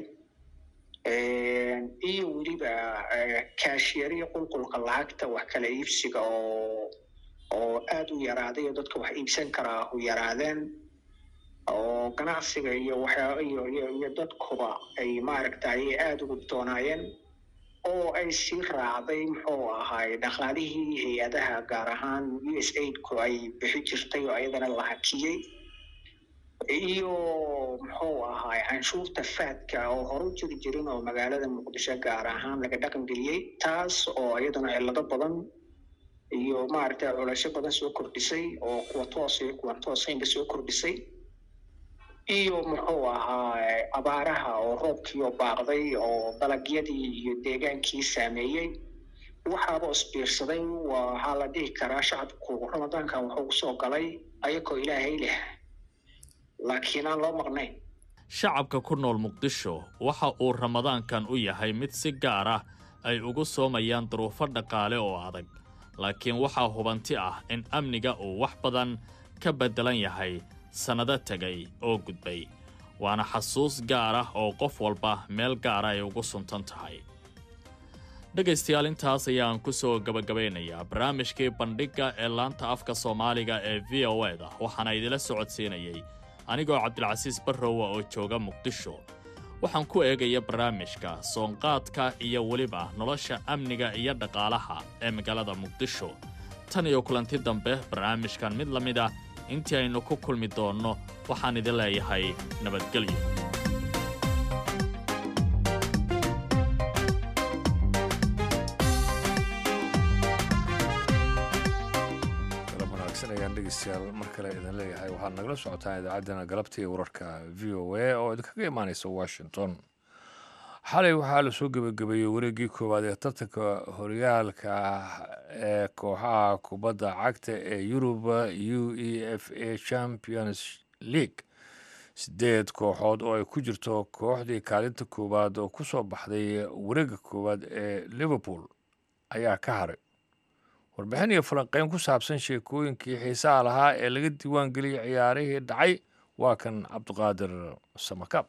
iyo weliba kaashiyariya qulqulka lacagta wax kala iibsiga oo oo aada u yaraaday oo dadka wax iibsan karaa u yaraadeen oo ganacsiga iyo waxyaa iyo iyo iyo dadkuba ay maaragtay aada ugu doonaayeen oo ay sii raacday muxuu ahaay dhaqaalihii hay-adaha gaar ahaan u s aidku ay bixi jirtay oo ayadana la hakiyey iyo muxuu ahaay canshuurta faadka oo hore u jiri jirin oo magaalada muqdisho gaar ahaan laga dhaqan geliyey taas oo iyaduna cillado badan iyo maaragtay culasho badan soo kordhisay oo kuwa toos iyo kuwan toosaynba soo kordhisay iyo muxuu ahaa abaaraha oo roobkiioo baaqday oo dalagyadii iyo deegaankii saameeyey waxaaba isbiirsaday waxaa la dhihi karaa shacabku ramadaankan wuxuu kusoo galay ayagoo ilaahay leh laakiin aan loo maqnayn shacabka ku nool muqdisho waxa uu ramadaankan u yahay mid si gaar ah ay ugu soomayaan duruufo dhaqaale oo adag laakiin waxaa hubanti ah in amniga uu wax badan ka beddelan yahay sannado tegay oo gudbay waana xasuus gaar ah oo qof walba meel gaara ay ugu suntan tahay dhegaystayaal intaas ayaan ku soo gabagabaynayaa barnaamijkii bandhigga ee laanta afka soomaaliga ee v o eda waxaana idila socodsiinayay anigoo cabdilcasiis barrowa oo jooga muqdisho waxaan ku eegaya barnaamijka soonqaadka iyo weliba nolosha amniga iyo dhaqaalaha ee magaalada muqdisho tan iyo kulanti dambe barnaamijkan mid la mid ah intii aynu ku kulmi doonno waxaan idin leeyahay nabadgelyo galab wanaagsan ayaan dhegeystayaal mar kale idin leeyahay waxaad nagala socotaan idaacaddana galabta iyo wararka v o a oo idinkaga imaanaysa washington xalay waxaa lasoo gebagabeeyey wareeggii koowaad ee tartanka horyaalka ee kooxaha kubadda cagta ee yurub u e f a champions league sideed kooxood oo ay ku jirto kooxdii kaalinta koowaad oo ku soo baxday wareegga koowaad ee liverpool ayaa ka haray warbixin iyo falanqeyn ku saabsan sheekooyinkii xiisaha lahaa ee laga diiwaan geliyey ciyaarihii dhacay waa kan cabdiqaadir samakaab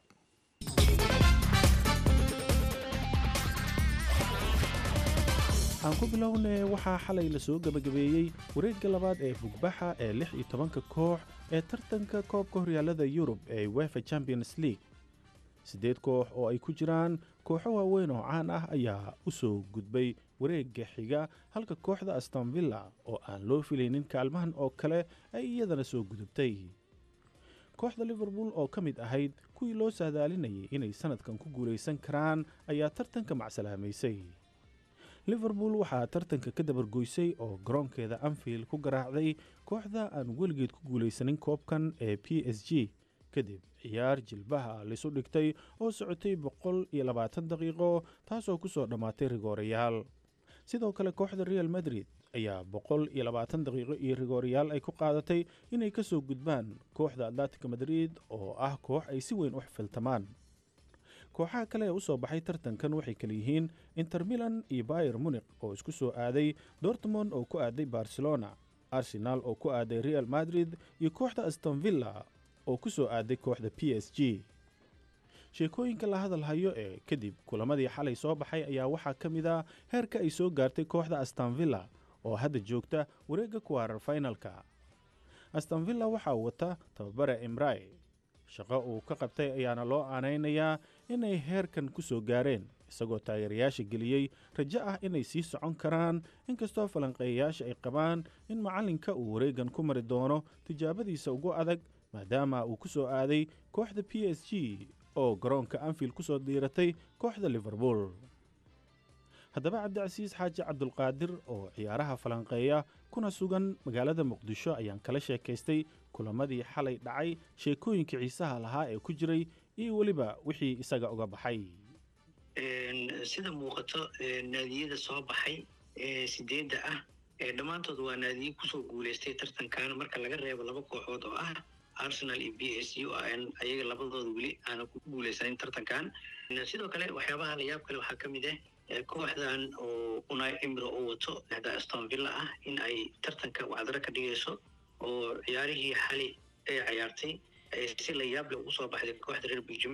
aan ku bilownay waxaa xalay la soo gebagabeeyey wareegga labaad ee bugbaxa ee lix iyo tobanka koox ee tartanka koobka horyaalada yurub ee wefa champions league siddeed koox oo ay ku jiraan kooxo waaweyn oo caan ah ayaa u soo gudbay wareegga xiga halka kooxda astonvilla oo aan loo filaynin kaalmahan oo kale ay iyadana soo gudubtay kooxda liverpool oo ka mid ahayd kuwii loo saadaalinayay inay sannadkan ku guulaysan karaan ayaa tartanka macsalaamaysay liverpool waxaa tartanka ka dabargoysay oo garoonkeeda anfield ku garaacday kooxda aan weligeed ku guulaysanin koobkan ee p s g kadib ciyaar jilbaha laysu dhigtay oo socotay boqol iyo labaatan daqiiqo taasoo ku soo dhammaatay rigoorayaal sidoo kale kooxda real madrid ayaa boqol iyo labaatan daqiiqo iyo rigoorayaal ay ku qaadatay inay ka soo gudbaan kooxda atlantica madrid oo ah koox ay si weyn u xifiltamaan kooxaha kale ee u soo baxay tartankan waxay kale yihiin inter milan iyo bayer munik oo isku soo aaday dortmond oo ku aaday barcelona arsenal oo ku aaday real madrid iyo kooxda astonvilla oo ku soo aaday kooxda p s g sheekooyinka la hadal hayo ee kadib kulamadii xalay soo baxay ayaa waxaa ka mid ah heerka ay soo gaartay kooxda astonvilla oo hadda joogta wareegga kuwaarar finalka astonvilla waxaa wata tababare imrai shaqo uu ka qabtay ayaana loo aanaynayaa inay heerkan ku soo gaareen isagoo taageerayaasha geliyey rajo ah inay sii socon karaan inkastoo falanqeeyayaasha ay qabaan in macallinka uu wareegan ku mari doono tijaabadiisa ugu adag maadaama uu ku soo aaday kooxda p s g oo garoonka anfield ku soo diiratay kooxda liverpool haddaba cabdicasiis xaaji cabdulqaadir oo ciyaaraha falanqeeya kuna sugan magaalada muqdisho ayaan kala sheekaystay kulamadii xalay dhacay sheekooyinka xiisaha lahaa ee ku jiray iyo weliba wixii isaga uga baxay sida muuqato naadiyada soo baxay ee sideedda ah dhammaantood waa naadiye kusoo guuleystay tartankan marka laga reebo laba kooxood oo ah arsenal iyo b s u ayaga labadooda weli aana ku guuleysanin tartankan sidoo kale waxyaabaha layaab kale waxaa ka mid ah kooxdan oo unai emro oo wato da aston villa ah in ay tartanka wacdaro ka dhigayso oo ciyaarihii xali ay ciyaartay si layaab le ugu soo baxday kooxda reer belgium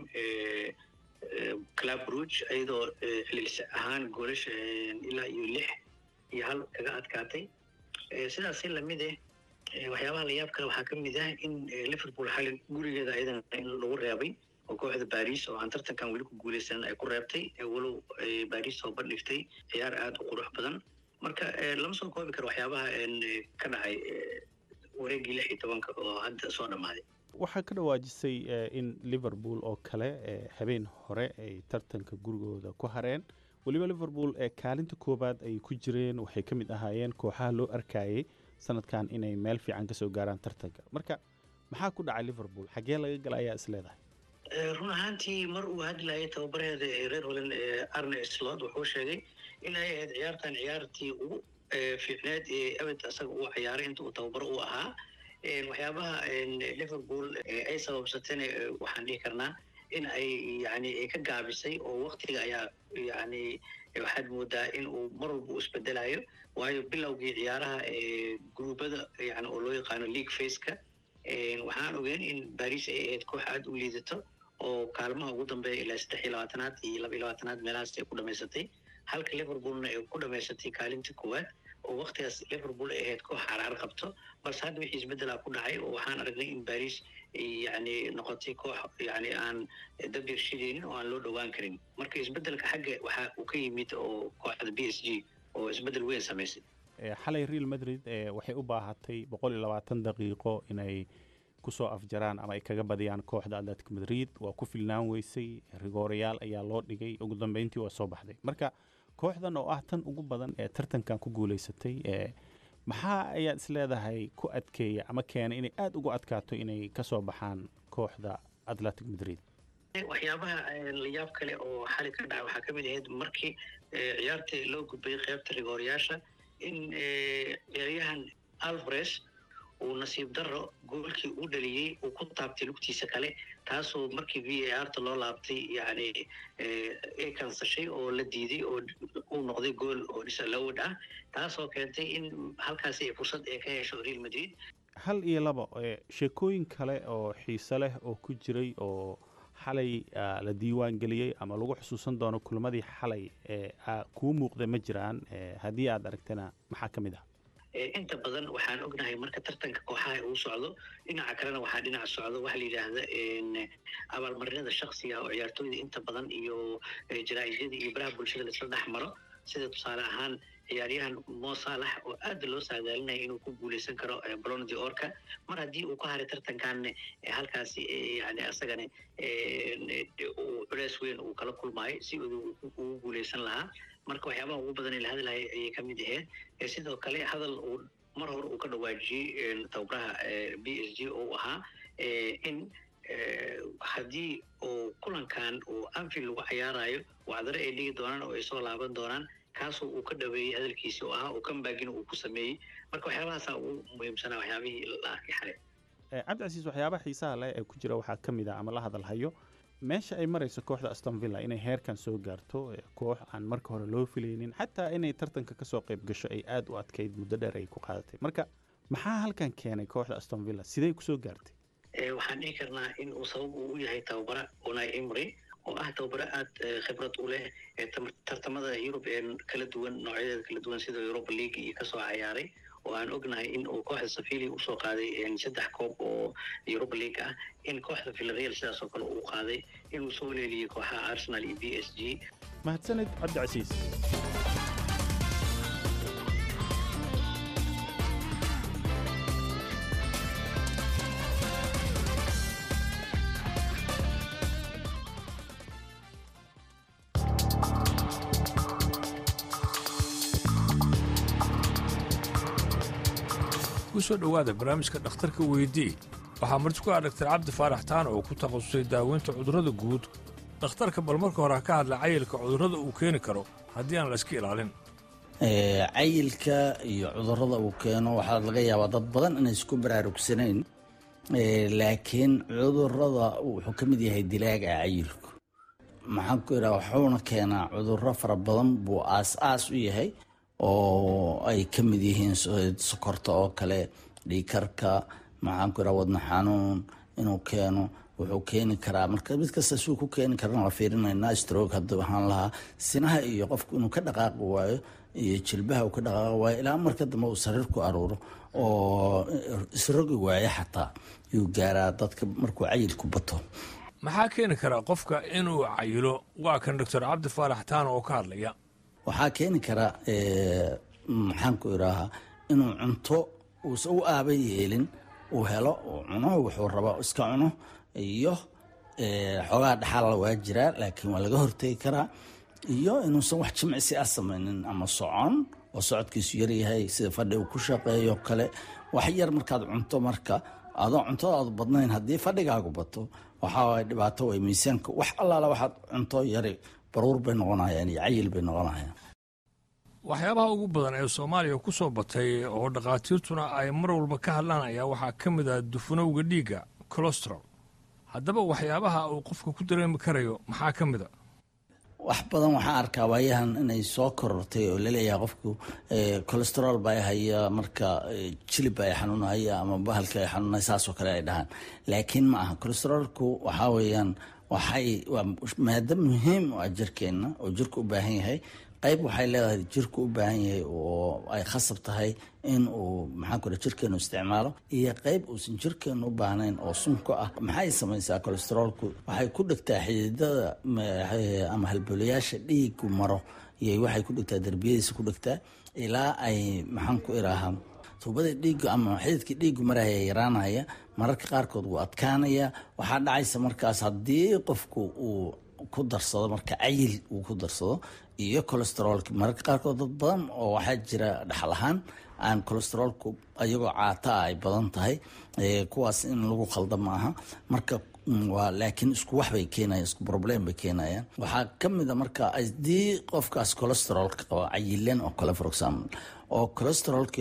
club rouge iyadoo celcelis ahaan goolasha ilaa iyo lix iyo hal kaga adkaatay sidaasi lamid eh waxyaabaha layaab kale waxaa ka mid ah in liverpool xali gurigeeda ayadana in lagu reebay oo kooxda baris oo aan tartankan weli ku guuleysanin ay ku reebtay walow baris soo bandhigtay ciyaar aada u qurux badan marka lama soo koobi karo waxyaabaha ka dhacay wareeggii lix iyo tobanka oo hadda soo dhammaaday waxaa ka dhawaajisay in liverpool oo kale habeen hore ay tartanka gurigooda ku hareen weliba liverpool ee kaalinta koowaad ay ku jireen waxay ka mid ahaayeen kooxaha loo arkayay sanadkan inay meel fiican kasoo gaaraan tartanka marka maxaa ku dhacay liverpool xaggee laga gala ayaa is leedahay run ahaantii mar uu hadlayay tababareeda ee reer holland ee arne slot wuxuu sheegay in ay ahayd ciyaartan ciyaartii ugu fiicneed ee abed asaga uu ciyaaray inta uu tababaro u ahaa waxyaabaha liverpool ay sababsateen waxaan dhihi karnaa in ay yani ka gaabisay oo waktiga ayaa yani waxaad moodaa in uu mar walba u isbedelayo waayo bilowgii ciyaaraha gruubada yani oo loo yaqaano league faceka waxaan ogeyn in baris ay ahayd koox aada u liidato oo kaalmaha ugu dambeeya ilaa saddex iyo labaatanaad iyo laba iyo labaatanaad meelahaas ay ku dhamaysatay halka liverpoolna ay ku dhamaysatay kaalinta koowaad oo waktigaas liverpool ay ahayd koox xaraar qabto balse hadda wixii isbeddelaa ku dhacay oo waxaan aragnay in baris yani noqotay koox yani aan dab yarshideynin oo aan loo dhowaan karin marka isbeddelka xagga waxa uu ka yimid oo kooxda b s g oo isbeddel weyn samaysay xalay real madrid waxay u baahatay boqol iyo labaatan daqiiqo inay kusoo afjaraan ama ay kaga badiyaan kooxda atletic madrid waa ku filnaan weysay rigoorayaal ayaa loo dhigay ugu dambeyntii waa soo baxday marka kooxdan oo ah tan ugu badan ee tartankan ku guuleysatay maxaa ayaad is leedahay ku adkeeya ama keenay inay aada ugu adkaato inay kasoo baxaan kooxda atletic madrid waxyaabaha layaab kale oo xali ka dhaca waxaa ka mid ahayd markii ciyaartii loo gudbayay qeybta rigoorayaasha in ciyaaryahan alvares uu nasiib darro goolkii u dhaliyey uu ku taabtay lugtiisa kale taasoo markii v a r ta loo laabtay yani ay kansashay oo la diiday oo uu noqday gool oo disalowed ah taasoo keentay in halkaasi fursad ay ka hesho real madrid hal iyo laba sheekooyin kale oo xiise leh oo ku jiray oo xalay la diiwaan geliyey ama lagu xusuusan doono kulmadii xalay kuu muuqda ma jiraan haddii aad aragtana maxaa ka mid ah inta badan waxaan ognahay marka tartanka kooxaha uu socdo dhinaca kalena waxaa dhinac socdo waxa la yidhaahda abaalmarinada shaksiga oo ciyaartooyda inta badan iyo jaraa'isyada iyo baraha bulshada laisla dhex maro sida tusaale ahaan ciyaaryahan mo saalax oo aad loo saadaalinaya inuu ku guuleysan karo balon de orka mar haddii uu ka haray tartankan halkaasi yani asagana culeys weyn uu kala kulmaayo si ugu guuleysan lahaa marka waxyaabaha ugu badan ee la hadlaya ayay ka mid ahayd sidoo kale hadal uu mar hore uu ka dhawaajiyey tababaraha b s g oo ahaa in haddii uu kulankan uu anfield lagu cayaarayo wacdare ay dhigi doonaan oo ay soo laaban doonaan kaasoo uu ka dhaweeyey hadalkiisi oo ahaa oo kambagina uu ku sameeyey marka waxyaabahaasaa ugu muhiimsanaa waxyaabihii la arkay xalay cabdicasiis waxyaabaha xiisaha leh ee ku jira waxaa ka mid ah ama la hadalhayo meesha ay marayso kooxda aston villa inay heerkan soo gaarto koox aan marka hore loo filaynin xataa inay tartanka kasoo qayb gasho ay aada u adkayd muddo dheer ay ku qaadatay marka maxaa halkan keenay kooxda aston villa sidey kusoo gaartay waxaan dhihi karnaa in uu sabab uu u yahay tababara unai imri oo ah tababaro aada khibrad u leh tartamada yurub ee kala duwan noocyadeeda kala duwan sida europa league iyo kasoo cayaaray oo aan ognahay in uu kooxda safili usoo qaaday saddex koob oo europa league ah in kooxda villareal sidaas oo kale uu qaaday inuu soo leeliyey kooxaha arsenal iyo b s g mahadsanid cabdicasiis kusoo dhowaada barnaamijka dhakhtarka weydii waxaa marti ku ah dhaktar cabdi faarax taan oo ku takhasusay daaweynta cudurrada guud dhakhtarka bal marka hore ha ka hadla cayilka cudurrada uu keeni karo haddii aan la iska ilaalin cayilka iyo cudurrada uu keeno waxaa laga yaabaa dad badan inay isku baraarugsanayn laakiin cudurrada wuxuu ka mid yahay dilaaga cayilku maxaan ku idhaha wuxuuna keenaa cudurro fara badan buu aas-aas u yahay oo ay ka mid yihiin sokorta oo kale dhiikarka maxaan ku idhaha wadna xanuun inuu keeno wuxuu keeni karaa marka mid kasta suu ku keeni karana la fiirinaynaa stroog hadduu ahaan lahaa sinaha iyo qofku inuu ka dhaqaaqi waayo iyo jilbaha uu ka dhaqaaqi waayo ilaa marka dambe uu sariir ku aruuro oo isrogi waayo xataa yuu gaaraa dadka markuu cayilku bato maxaa keeni karaa qofka inuu cayilo waa kan doctor cabdi faarax taan oo ka hadlaya waxaa keeni kara maxaan ku idhaahaa inuu cunto uusan u aaba yeelin uu helo uu cuno wuxuu raba iska cuno iyo xoogaa dhaxaala waa jiraa laakiin waa laga hortegi karaa iyo inuusan wax jimcisi ah samaynin ama socon oo socodkiisu yaryahay sida fadhi uu ku shaqeeyo kale wax yar markaad cunto marka adoo cuntadaadu badnayn haddii fadhigaagu bato waxaa dhibaato way miisaanka wax allaala waxaad cunto yari baruur bay noqonayaan iyo cayil bay noqonayaan waxyaabaha ugu badan ee soomaaliya ku soo batay oo dhakhaatiirtuna ay mar walba ka hadlaan ayaa waxaa ka mid ah dufanowga dhiigga colostral haddaba waxyaabaha uu qofka ku dareemi karayo maxaa ka mid a wax badan waxaan arkaa waayahan inay soo korortay oo laleeyahay qofku colesterol baa haya marka jilib baa xanuunahaya ama bahalka ay xanuunaya saasoo kale ay dhahaan laakiin ma aha colesterolku waxaa weeyaan waxay waa maado muhiim u ah jirkeenna oo jirku u baahan yahay qayb waxay leedahay jirku u baahan yahay oo ay khasab tahay in uu maxaan ku jirkeenu isticmaalo iyo qayb uusan jirkeenu u baahnayn oo sunka ah maxay samaysaa colesterolku waxay ku dhegtaa xididada ama halbolayaasha dhiigu maro iyo waxay ku dhegtaa derbiyadiisa ku dhegtaa ilaa ay maxaan ku iraahaa tuubada dhiigu ama xididkii dhiigu maraya yaraanaya mararka qaarkood wuu adkaanaya waxaa dhacaysa markaas haddii qofku uu ku darsado marka cayil uu ku darsado iyo colesterolka mararka qaarkood dad badan oo waxaa jira dhaxal ahaan aan colesterolku ayagoo caataa ay badan tahay kuwaas in lagu khalda ma aha marka waa laakiin isku wax bay keenayaan isku problem bay keenayaan waxaa ka mid a marka haddii qofkaas colesterolka qaba cayilan oo kale for example oo colesterolka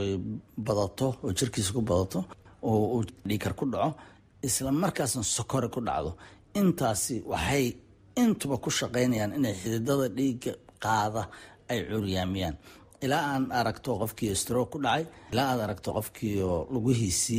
badato oo jirkiisa ku badato oo uu dhiikar ku dhaco isla markaasna sokore ku dhacdo intaasi waxay intuba ku shaqaynayaan inay xididada dhiigga qaada ay curyaamiyaan ilaa aan aragto qofkii stroke ku dhacay ilaa aad aragto qofkii lugihiisii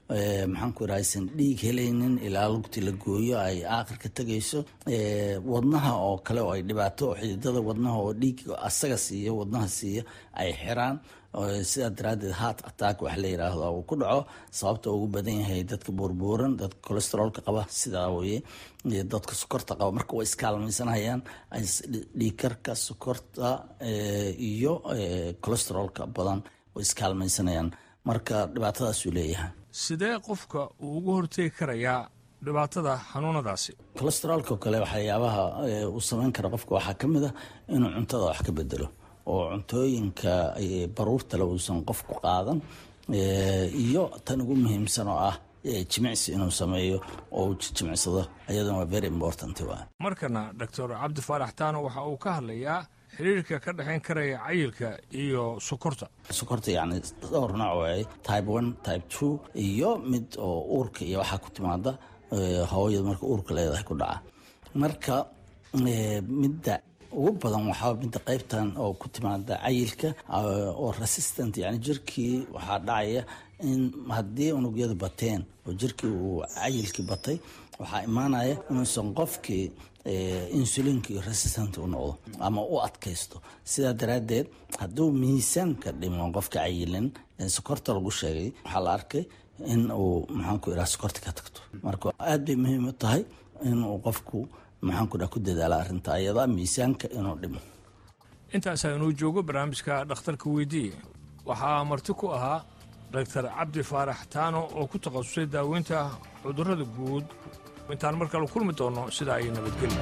maxaan ku idhaha aysan dhiig helaynin ilaa lugti la gooyo ay aakhirka tegayso wadnaha oo kale oo ay dhibaato oo xididada wadnaha oo dhiig asaga siiya wadnaha siiya ay xiraan sidaa daraaddeed heart attack wax la yidhaahdo uu ku dhaco sababta ugu badan yahay dadka buurbuuran dadka cholesteroolka qaba sidaa weye dadka sokorta qaba marka way iskaalmaysanayaan dhiigkarka sokorta iyo cholesteroolka badan way iskaalmaysanayaan marka dhibaatadaasuu leeyahay sidee qofka uu uga hortegi karayaa dhibaatada xanuunadaasi cholesteroolka kale waxyaabaha uu samayn kara qofka waxaa ka mid a inuu cuntada wax ka bedelo oo cuntooyinka baruurtale uusan qofku qaadan iyo tan ugu muhiimsan oo ah jimicsi inuu sameeyo oo uu jimicsado ayaduna waa very important waa markana doctor cabdi faarax taano waxa uu ka hadlayaa xiriirka ka dhexayn karaya cayilka iyo sokorta sokorta yacni dhowr nooc waay type one type two iyo mid oo uurka iyo waxaa ku timaada hooyada marka uurka leedahay ku dhaca marka midda ugu badan waxaa midda qaybtan oo ku timaada cayilka oo resistant yani jirkii waxaa dhacaya in haddii unugyadu bateen oo jirkii uu cayilkii batay waxaa imaanaya inuusan qofkii insulinkii resistant u noqdo ama u adkaysto sidaa daraaddeed hadduu miisaanka dhimo qofka cayilin sokorta lagu sheegay waxaa la arkay in uu maxaanku idhaha sokorta ka tagto marka aad bay muhiim u tahay inuu qofku maxaanku idhaha ku dadaala arrinta ayada miisaanka inuu dhimo intaasaa inuu joogo barnaamijka dhakhtarka weydiiye waxaa marti ku ahaa doctor cabdi faarax taano oo ku takhasusay daaweynta cudurrada guud intaan mar kale kulmi doonno sidaa ay nabadgelya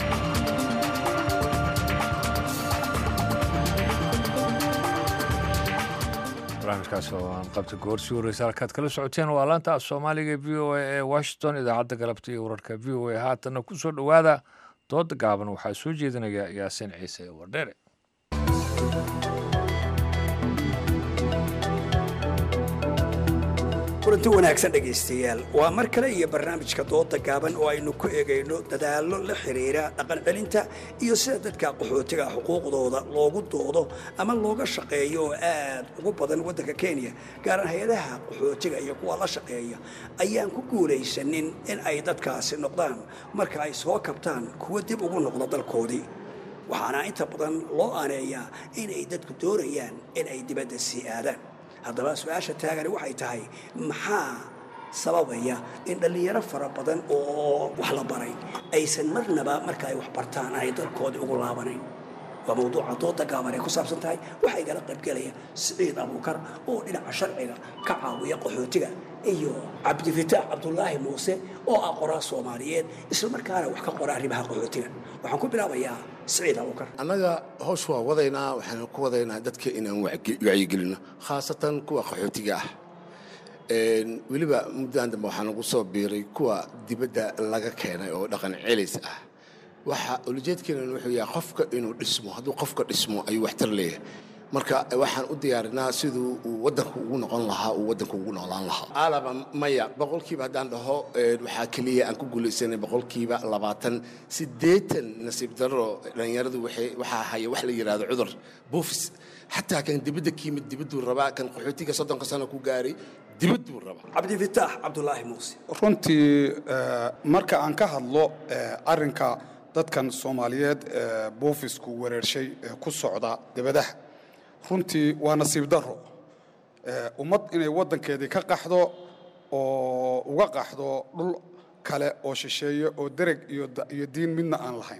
barnaamijkaas oo aan qabta goor sii horreysa halkaad kala socoteen waa laanta af soomaaliga v o a ee washington idaacadda galabta iyo wararka v o a haatanna ku soo dhowaada dooda gaaban waxaa soo jeedinaya yaasiin ciise wardheere kulanti wanaagsan dhegaystayaal waa mar kale iyo barnaamijka dooda gaaban oo aynu ku eegayno dadaallo la xiriira dhaqan celinta iyo sida dadka qaxootiga xuquuqdooda loogu doodo ama looga shaqeeyo oo aad ugu badan waddanka kenya gaaran hay-adaha qaxootiga iyo kuwa la shaqeeya ayaan ku guulaysanin in ay dadkaasi noqdaan marka ay soo kabtaan kuwa dib ugu noqda dalkoodii waxaana inta badan loo aaneeyaa inay dadku doonayaan in ay dibadda sii aadaan haddaba su-aasha taagani waxay tahay maxaa sababaya in dhallinyaro fara badan oo wax la baray aysan marnaba marka ay wax bartaan aanay dalkoodii ugu laabanayn waa mawduuca dooda gaaban ay ku saabsan tahay waxaa igala qaybgelaya siciid abuukar oo dhinaca sharciga ka caawiya qaxootiga iyo cabdifitaax cabdulaahi muuse oo ah qoraa soomaaliyeed islamarkaana wax ka qora arrimaha qaxootiga waxaan ku bilaabayaa siciid abuukar annaga howsh waa wadaynaa waxaanu ku wadaynaa dadka inaan wacyigelino khaasatan kuwa qaxootiga ah weliba muddadan dambe waxaa nagu soo biiray kuwa dibadda laga keenay oo dhaqan celis ah waxa ulajeedkeenan wuxuu yahay qofka inuu dhismo hadduu qofka dhismo ayuu waxtar leeyahay marka waxaan u diyaarinaa siduu uu waddanku ugu noqon lahaa uu waddanku ugu noolaan lahaa aalaba maya boqolkiiba haddaan dhaho waxaa keliya aan ku guulaysanay boqolkiiba labaatan siddeetan nasiib darro dhallinyaradu waxaa haya wax la yidhaahdo cudur buufis xataa kan dibadda ka yimid dibadduu rabaa kan qaxootiga soddonka sano ku gaaray dibadduu rabaa cabdifitaax cabdulaahi muuse runtii marka aan ka hadlo arrinka dadkan soomaaliyeed ee buufisku wereershay ee ku socda dibadaha runtii waa nasiib darro ummad inay waddankeedii ka qaxdo oo uga qaxdo dhul kale oo shisheeye oo dereg iyo diin midna aan lahayn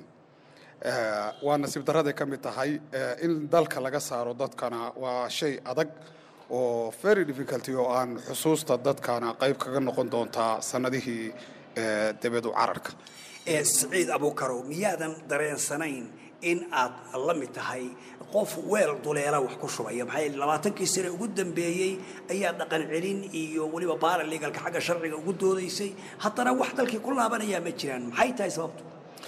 waa nasiib darraday ka mid tahay in dalka laga saaro dadkana waa shay adag oo very difficulty oo aan xusuusta dadkana qayb kaga noqon doontaa sannadihii debedu cararka siciid abuukarow miyaadan dareensanayn in aad la mid tahay qof weel duleela wax ku shubaya maxaa yeele labaatankii sane ugu dambeeyey ayaa dhaqan celin iyo weliba baaraligalka xagga sharciga ugu doodaysay haddana wax dalkii ku laabanayaa ma jiraan maxay tahay sababtu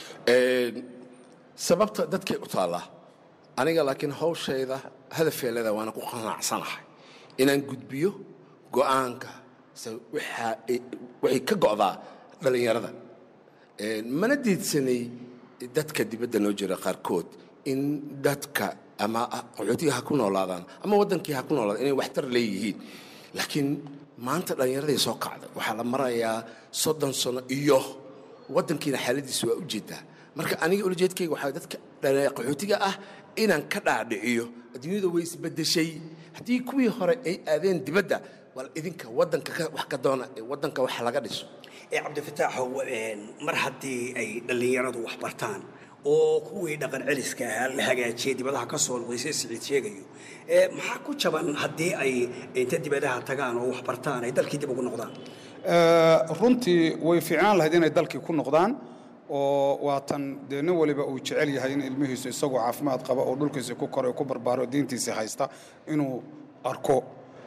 sababta dadkay u taallaa aniga laakiin hawshayda hadafeelada waana ku qanacsanahay inaan gudbiyo go'aanka waxay ka go'daa dhallinyarada mana diidsanay dadka dibadda noo jira qaarkood in dadka ama qaxootiga ha ku noolaadaan ama waddankii ha ku noolaadaan inay waxtar leeyihiin laakiin maanta dhallinyaradii soo kacday waxaa la marayaa soddon sano iyo waddankiina xaaladiisa waa u jeedaa marka aniga ulajeedkayga waxaa dadka dhallinyarada qaxootiga ah inaan ka dhaadhiciyo adduunyada way isbedeshay haddii kuwii hore ay aadeen dibadda wal idinka waddanka ka- wax ka doona ee waddanka wax laga dhiso ee cabdifataaxow een, mar haddii ay dhallinyaradu wax bartaan oo kuwii dhaqan celiska ahaa la hagaajiyey dibadaha ka soo noqdaysay siciid sheegayo ee maxaa ku jaban haddii ay inta dibadaha tagaan oo wax bartaan ay dalkii dib ugu noqdaan Eh, runtii way fiicnaan lahayd inay dalkii ku noqdaan oo waatan dee nin waliba uu jecel yahay in ilmihiisu isagoo caafimaad qaba oo dhulkiisa ku koray ku barbaaro diintiisa haysta inuu arko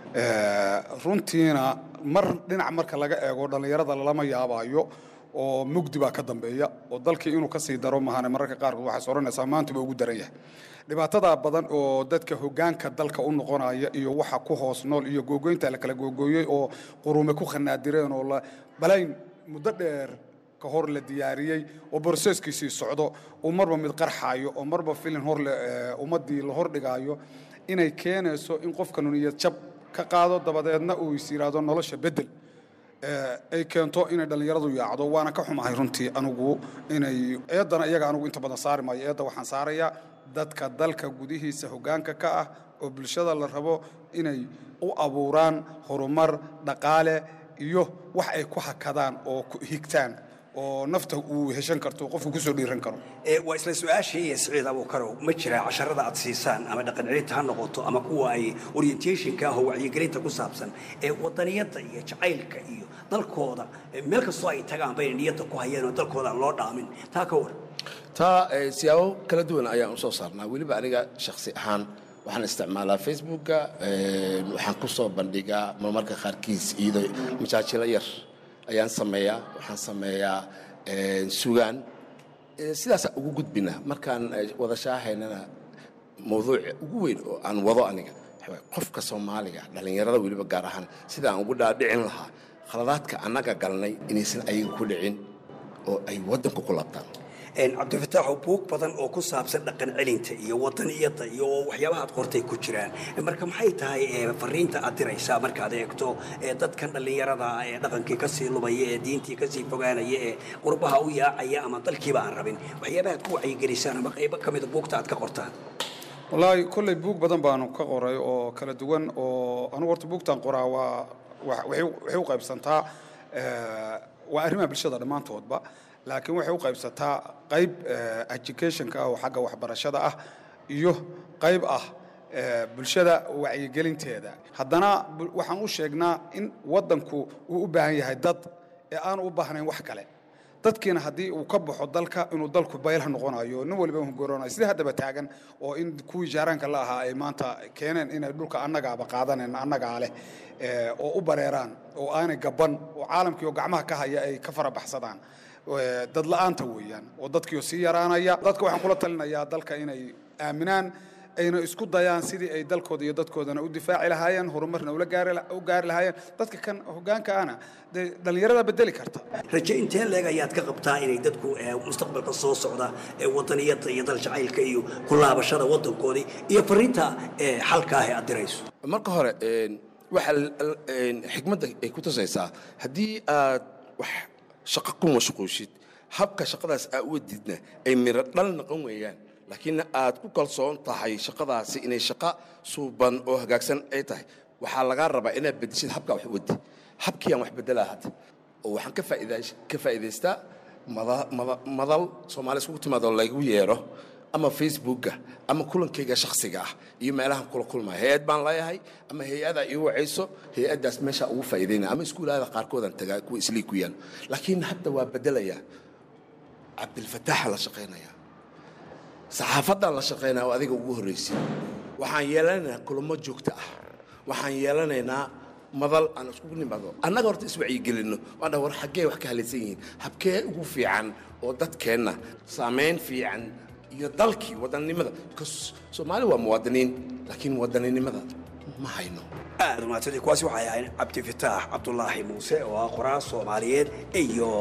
Eh, runtiina mar dhinac marka laga eego dhallinyarada lama yaabayo oo mugdi baa ka dambeeya oo dalkii inuu kasii daro mahane mararka qaarkood waxay soranaysaa maanta baa ugu daran yahay dhibaatada badan oo dadka hogaanka dalka u noqonaya iyo waxa ku hoos nool iyo googoynta la kala googooyey oo qurume ku khanaadireen oo la balayn muddo dheer ka hor la diyaariyey oo borseskiisii socdo uu marba mid qarxaayo oo marba filin hor le- eh, ummaddii la hordhigaayo inay keenayso in qofkanu niyad jab ka qaado dabadeedna uu is yidhaahdo nolosha beddel Eh, ay keento inay dhallinyaradu yaacdo waana ka xumahay runtii anigu inay eeddana iyaga anigu inta badan saari maayo eedda waxaan saarayaa dadka dalka gudihiisa hoggaanka ka ah oo bulshada la rabo inay u abuuraan horumar dhaqaale iyo wax ay ku hakadaan oo ku higtaan oo nafta uu heshan karto qofku kusoo dhiiran karo Ee, waa isla su-aashii siciid abuukarow ma jiraa casharada aad siisaan ama dhaqan celinta ha noqoto ama kuwa ay orientationka ah oo wacyigelinta ku saabsan ee wadaniyadda iyo jacaylka iyo dalkooda ee meel kastoo ay tagaan bayna niyadda ku hayeen oo dalkooda aan loo dhaamin taa ka war taa eh, siyaabo kala duwan ayaan usoo saarnaa weliba aniga shakhsi ahaan waxaan isticmaalaa facebooka eh, waxaan ku soo bandhigaa marmarka qaarkiis iyadoo majaajilo yar ayaan sameeyaa waxaan sameeyaa eh, sugaan Eh, sidaasaan ugu gudbina markaan eh, wada shaahaynana mawduuca ugu weyn oo aan wado aniga waxa waaye qofka soomaaliga dhallinyarada weliba gaar ahaan sida aan ugu dhaadhicin lahaa khaladaadka annaga galnay inaysan ayaga ku dhicin oo ay waddanka ku labtaan Een, cabdifataaxow buug badan oo ku saabsan dhaqan celinta iyo wadaniyadda iyo waxyaabaha aad qortay ku jiraan marka maxay tahay ee, fariinta aad diraysaa markaad eegto ee, dadkan dhallinyarada ah ee dhaqankii kasii lubaya ee diintii kasii fogaanaya ee qurbaha u yaacaya ama dalkiiba aan rabin waxyaabaha aad ku wacyigelisaan ama qaybo ka mida buugta aad ka qortaan wallaahi kolley buug badan baanu ka qoray oo kala duwan oo anugu horta buugtan qoraa waa wa- waxay u- waxay u qaybsantaa eh, waa arrimaha bulshada dhammaantoodba laakiin waxay u qaybsataa qayb eh, educationka ah oo xagga waxbarashada ah iyo qayb ah eh, bulshada wacyigelinteeda haddana bu- waxaan u sheegnaa in waddanku uu u baahan yahay dad ee aanu u baahnayn wax kale dadkiina haddii uu ka baxo dalka inuu dalku baylah noqonayo nin waliba hungoroonayo sidii haddaba taagan oo in kuwii jaaraanka la ahaa ay maanta keeneen inay dhulka annagaaba qaadanen annagaa leh eh, oo u bareeraan oo aanay gaban oo caalamkii oo gacmaha ka haya ay ka fara baxsadaan Eh, dad la'aanta weeyaan oo dadkiioo sii yaraanaya dadka waxaan kula talinayaa dalka inay aaminaan ayna isku dayaan sidii ay dalkooda iyo dadkoodana u difaaci lahaayeen horumarna ula gaari la- u gaari lahaayeen dadka kan hoggaanka ahna dee dhallinyarada bedeli karta raje intee leeg ayaad ka qabtaa inay dadku ee, mustaqbalka soo socda ee wadaniyadda iyo dal jacaylka iyo ku laabashada waddankoodii iyo fariinta ee, xalka ah ee aad dirayso marka hore een, waxa l- l- een, xikmadda ay ku tusaysaa haddii aad wax shaqo ku mashquushid habka shaqadaas aa u wadidna ay miro dhal noqon weeyaan laakiin aad ku kalsoon tahay shaqadaasi inay shaqo suuban oo hagaagsan ay tahay waxaa lagaa rabaa inaad bedeshid habkaa wax u wadi habkiiyaan wax bedelaa hadda oo waxaan ka faa'iidays- ka faa'iidaystaa mada- mada- madal soomaali iskugu timaadoo lagu yeero ama facebooka ama kulankayga shakhsiga ah iyo meelahan kula kulmaya hay-ad baan leeyahay ama hay-ada ii wacayso hay-addaas meesha ugu faa'iidaynaya ama iskuulaada qaarkoodaan tagaa kuwa islii ku yaal laakiin hadda waa bedelayaa cabdilfataaxa la shaqaynaya saxaafaddaan la shaqaynaya oo adiga ugu horraysid waxaan yeelanaynaa kulamo joogto ah waxaan yeelanaynaa madal aan iskugu nimaado annaga horta iswacyigelinno waan dhaha war xaggee wax ka halaysan yihiin habkee ugu fiican oo dadkeenna saamayn fiican iyo dalkii wadannimada because soomaali waa muwaadiniin laakiin wadaninimada ma hayno aad umaadsantii kuwaasi waxay ahayn cabdifataax cabdulaahi muuse oo ah qoraal soomaaliyeed iyo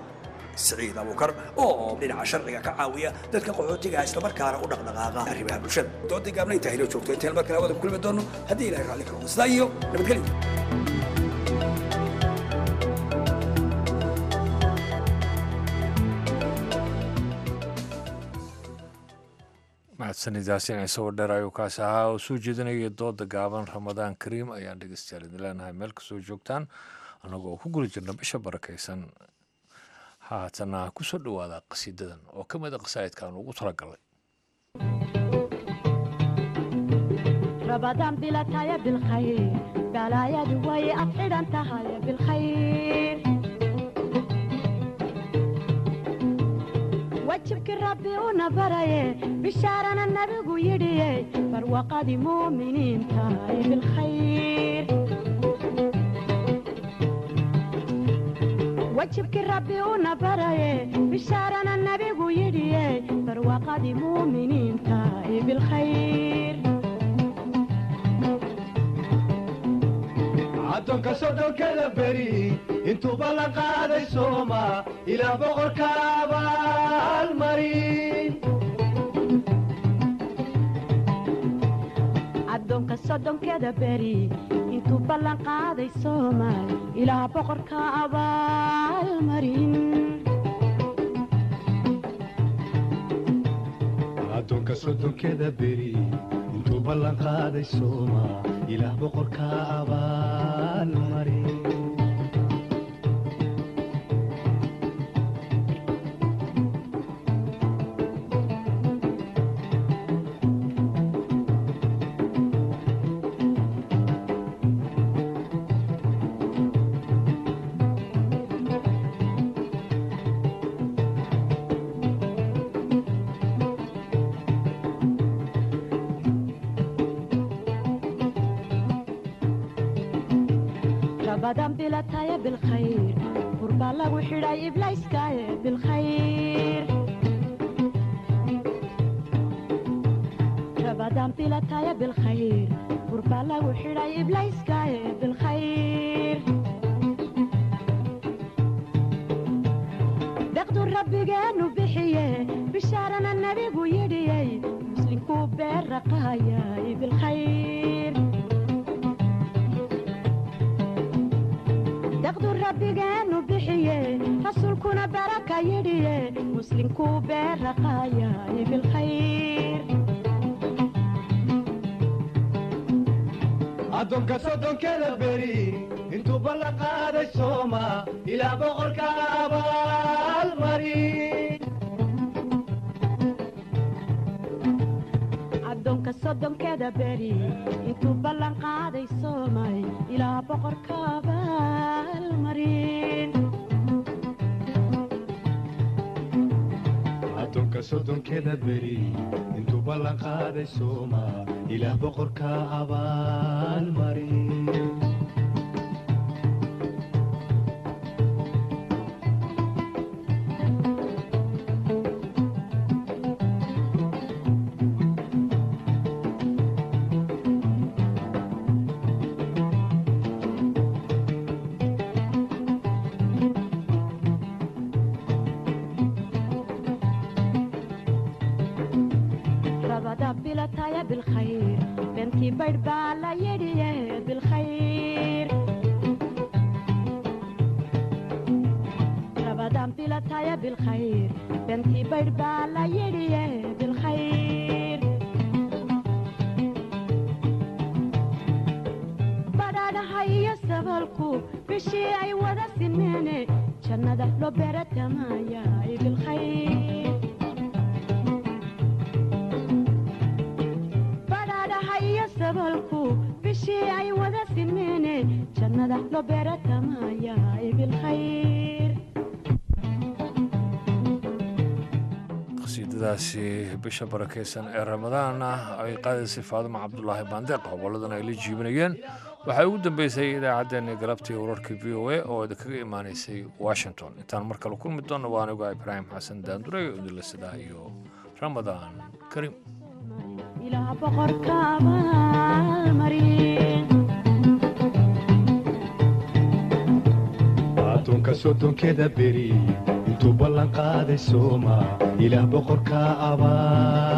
siciid abuukar oo dhinaca sharciga ka caawiya dadka qaxootiga ah islamarkaana u dhaqdhaqaaqa arrimaha bulshada doodii gaabna intaa hilo joogto intaan mar kale wada kulmi doono haddii ilahay raalli ka noqdo sidaa iyo nabadgelyo mahadsanidaasin isagoo dheer ayuu kaasi ahaa oo soo jeedinaya dooda gaaban ramadaan kariim ayaan dhegeystayaal idin leenahay meel kastoo joogtaan annagoo ku guli jirna bisha barakaysan haatana kusoo dhowaada qasiidadan oo ka mid a qasaa'idka aan ugu talagalay رمضان بلا تايا بالخير بلا يا دوي أفعل أنت هاي بالخير وجهك ربي ونبري بشارنا النبي يدي فروقة مؤمنين تاي بالخير وجهك ربي ونبري بشارنا النبي يدي فروقة مؤمنين تاي بالخير addoonka soddonkada beri intuuba la qaaday sooma ilaa boqorka abaalmarin addoonka soddonkeeda beri intuu ballan qaaday soomaal ilaa boqorka abaalmarin addoonka soddonkeda beri intuu ballan qaaday sooma ilaah boqorka abaalmarin رمضان بلا تايا بالخير قربا لغو حراي إبلايس كايا بالخير رمضان بلا تايا بالخير قربا لغو حراي إبلايس كايا بالخير دقدو ربي جانو بحيه بشارنا النبي ويدي مسلم كوبير رقايا بالخير daqdu rabbigeenu bixiye rasuulkuna baraka yidhiye muslimkuu beeraqaayay bilkhayr addoonka soddonkeda beri intuu ballan qaaday sooma ilaa boqorka abaalmarin addoonka soddonkeeda beri intuu ballan qaaday soomay ilaa boqorka abaalmarin addoonka soddonkeda beri intuu ballan qaaday sooma ilaah boqorka abaalmarin rabada bilataya bilkhayr beentii baydh baa la yidhiye bilkhayr rabadan bilataya bilkhayr beentii baydh baa la yidhiye bilkhayr badhaadhaha iyo sabalku bishii ay wada sineene jannada loo beeratamaya bilkhayr badhaadhaha iyo sabalku bishii ay wada sineene jannada loo beeratamaya bilkhayr qasiidadaasi bisha barakaysan ee ramadaana ay qaadaysay faadimo cabdulaahi baandeeq hoboladan ay la jiibinayeen waxaa ugu dambeysay idaacaddeenii galabtii wararka v o a oo idinkaga imaanaysay washington intaan mar kale kulmi doonna waa anigu ibraahim xasan daanduray oo idinla sidaa iyo ramadaan kariim ilaah boqorka abaalmarin addoonka soddonkeda beri intuu ballan qaaday sooma ilaah boqorka abaal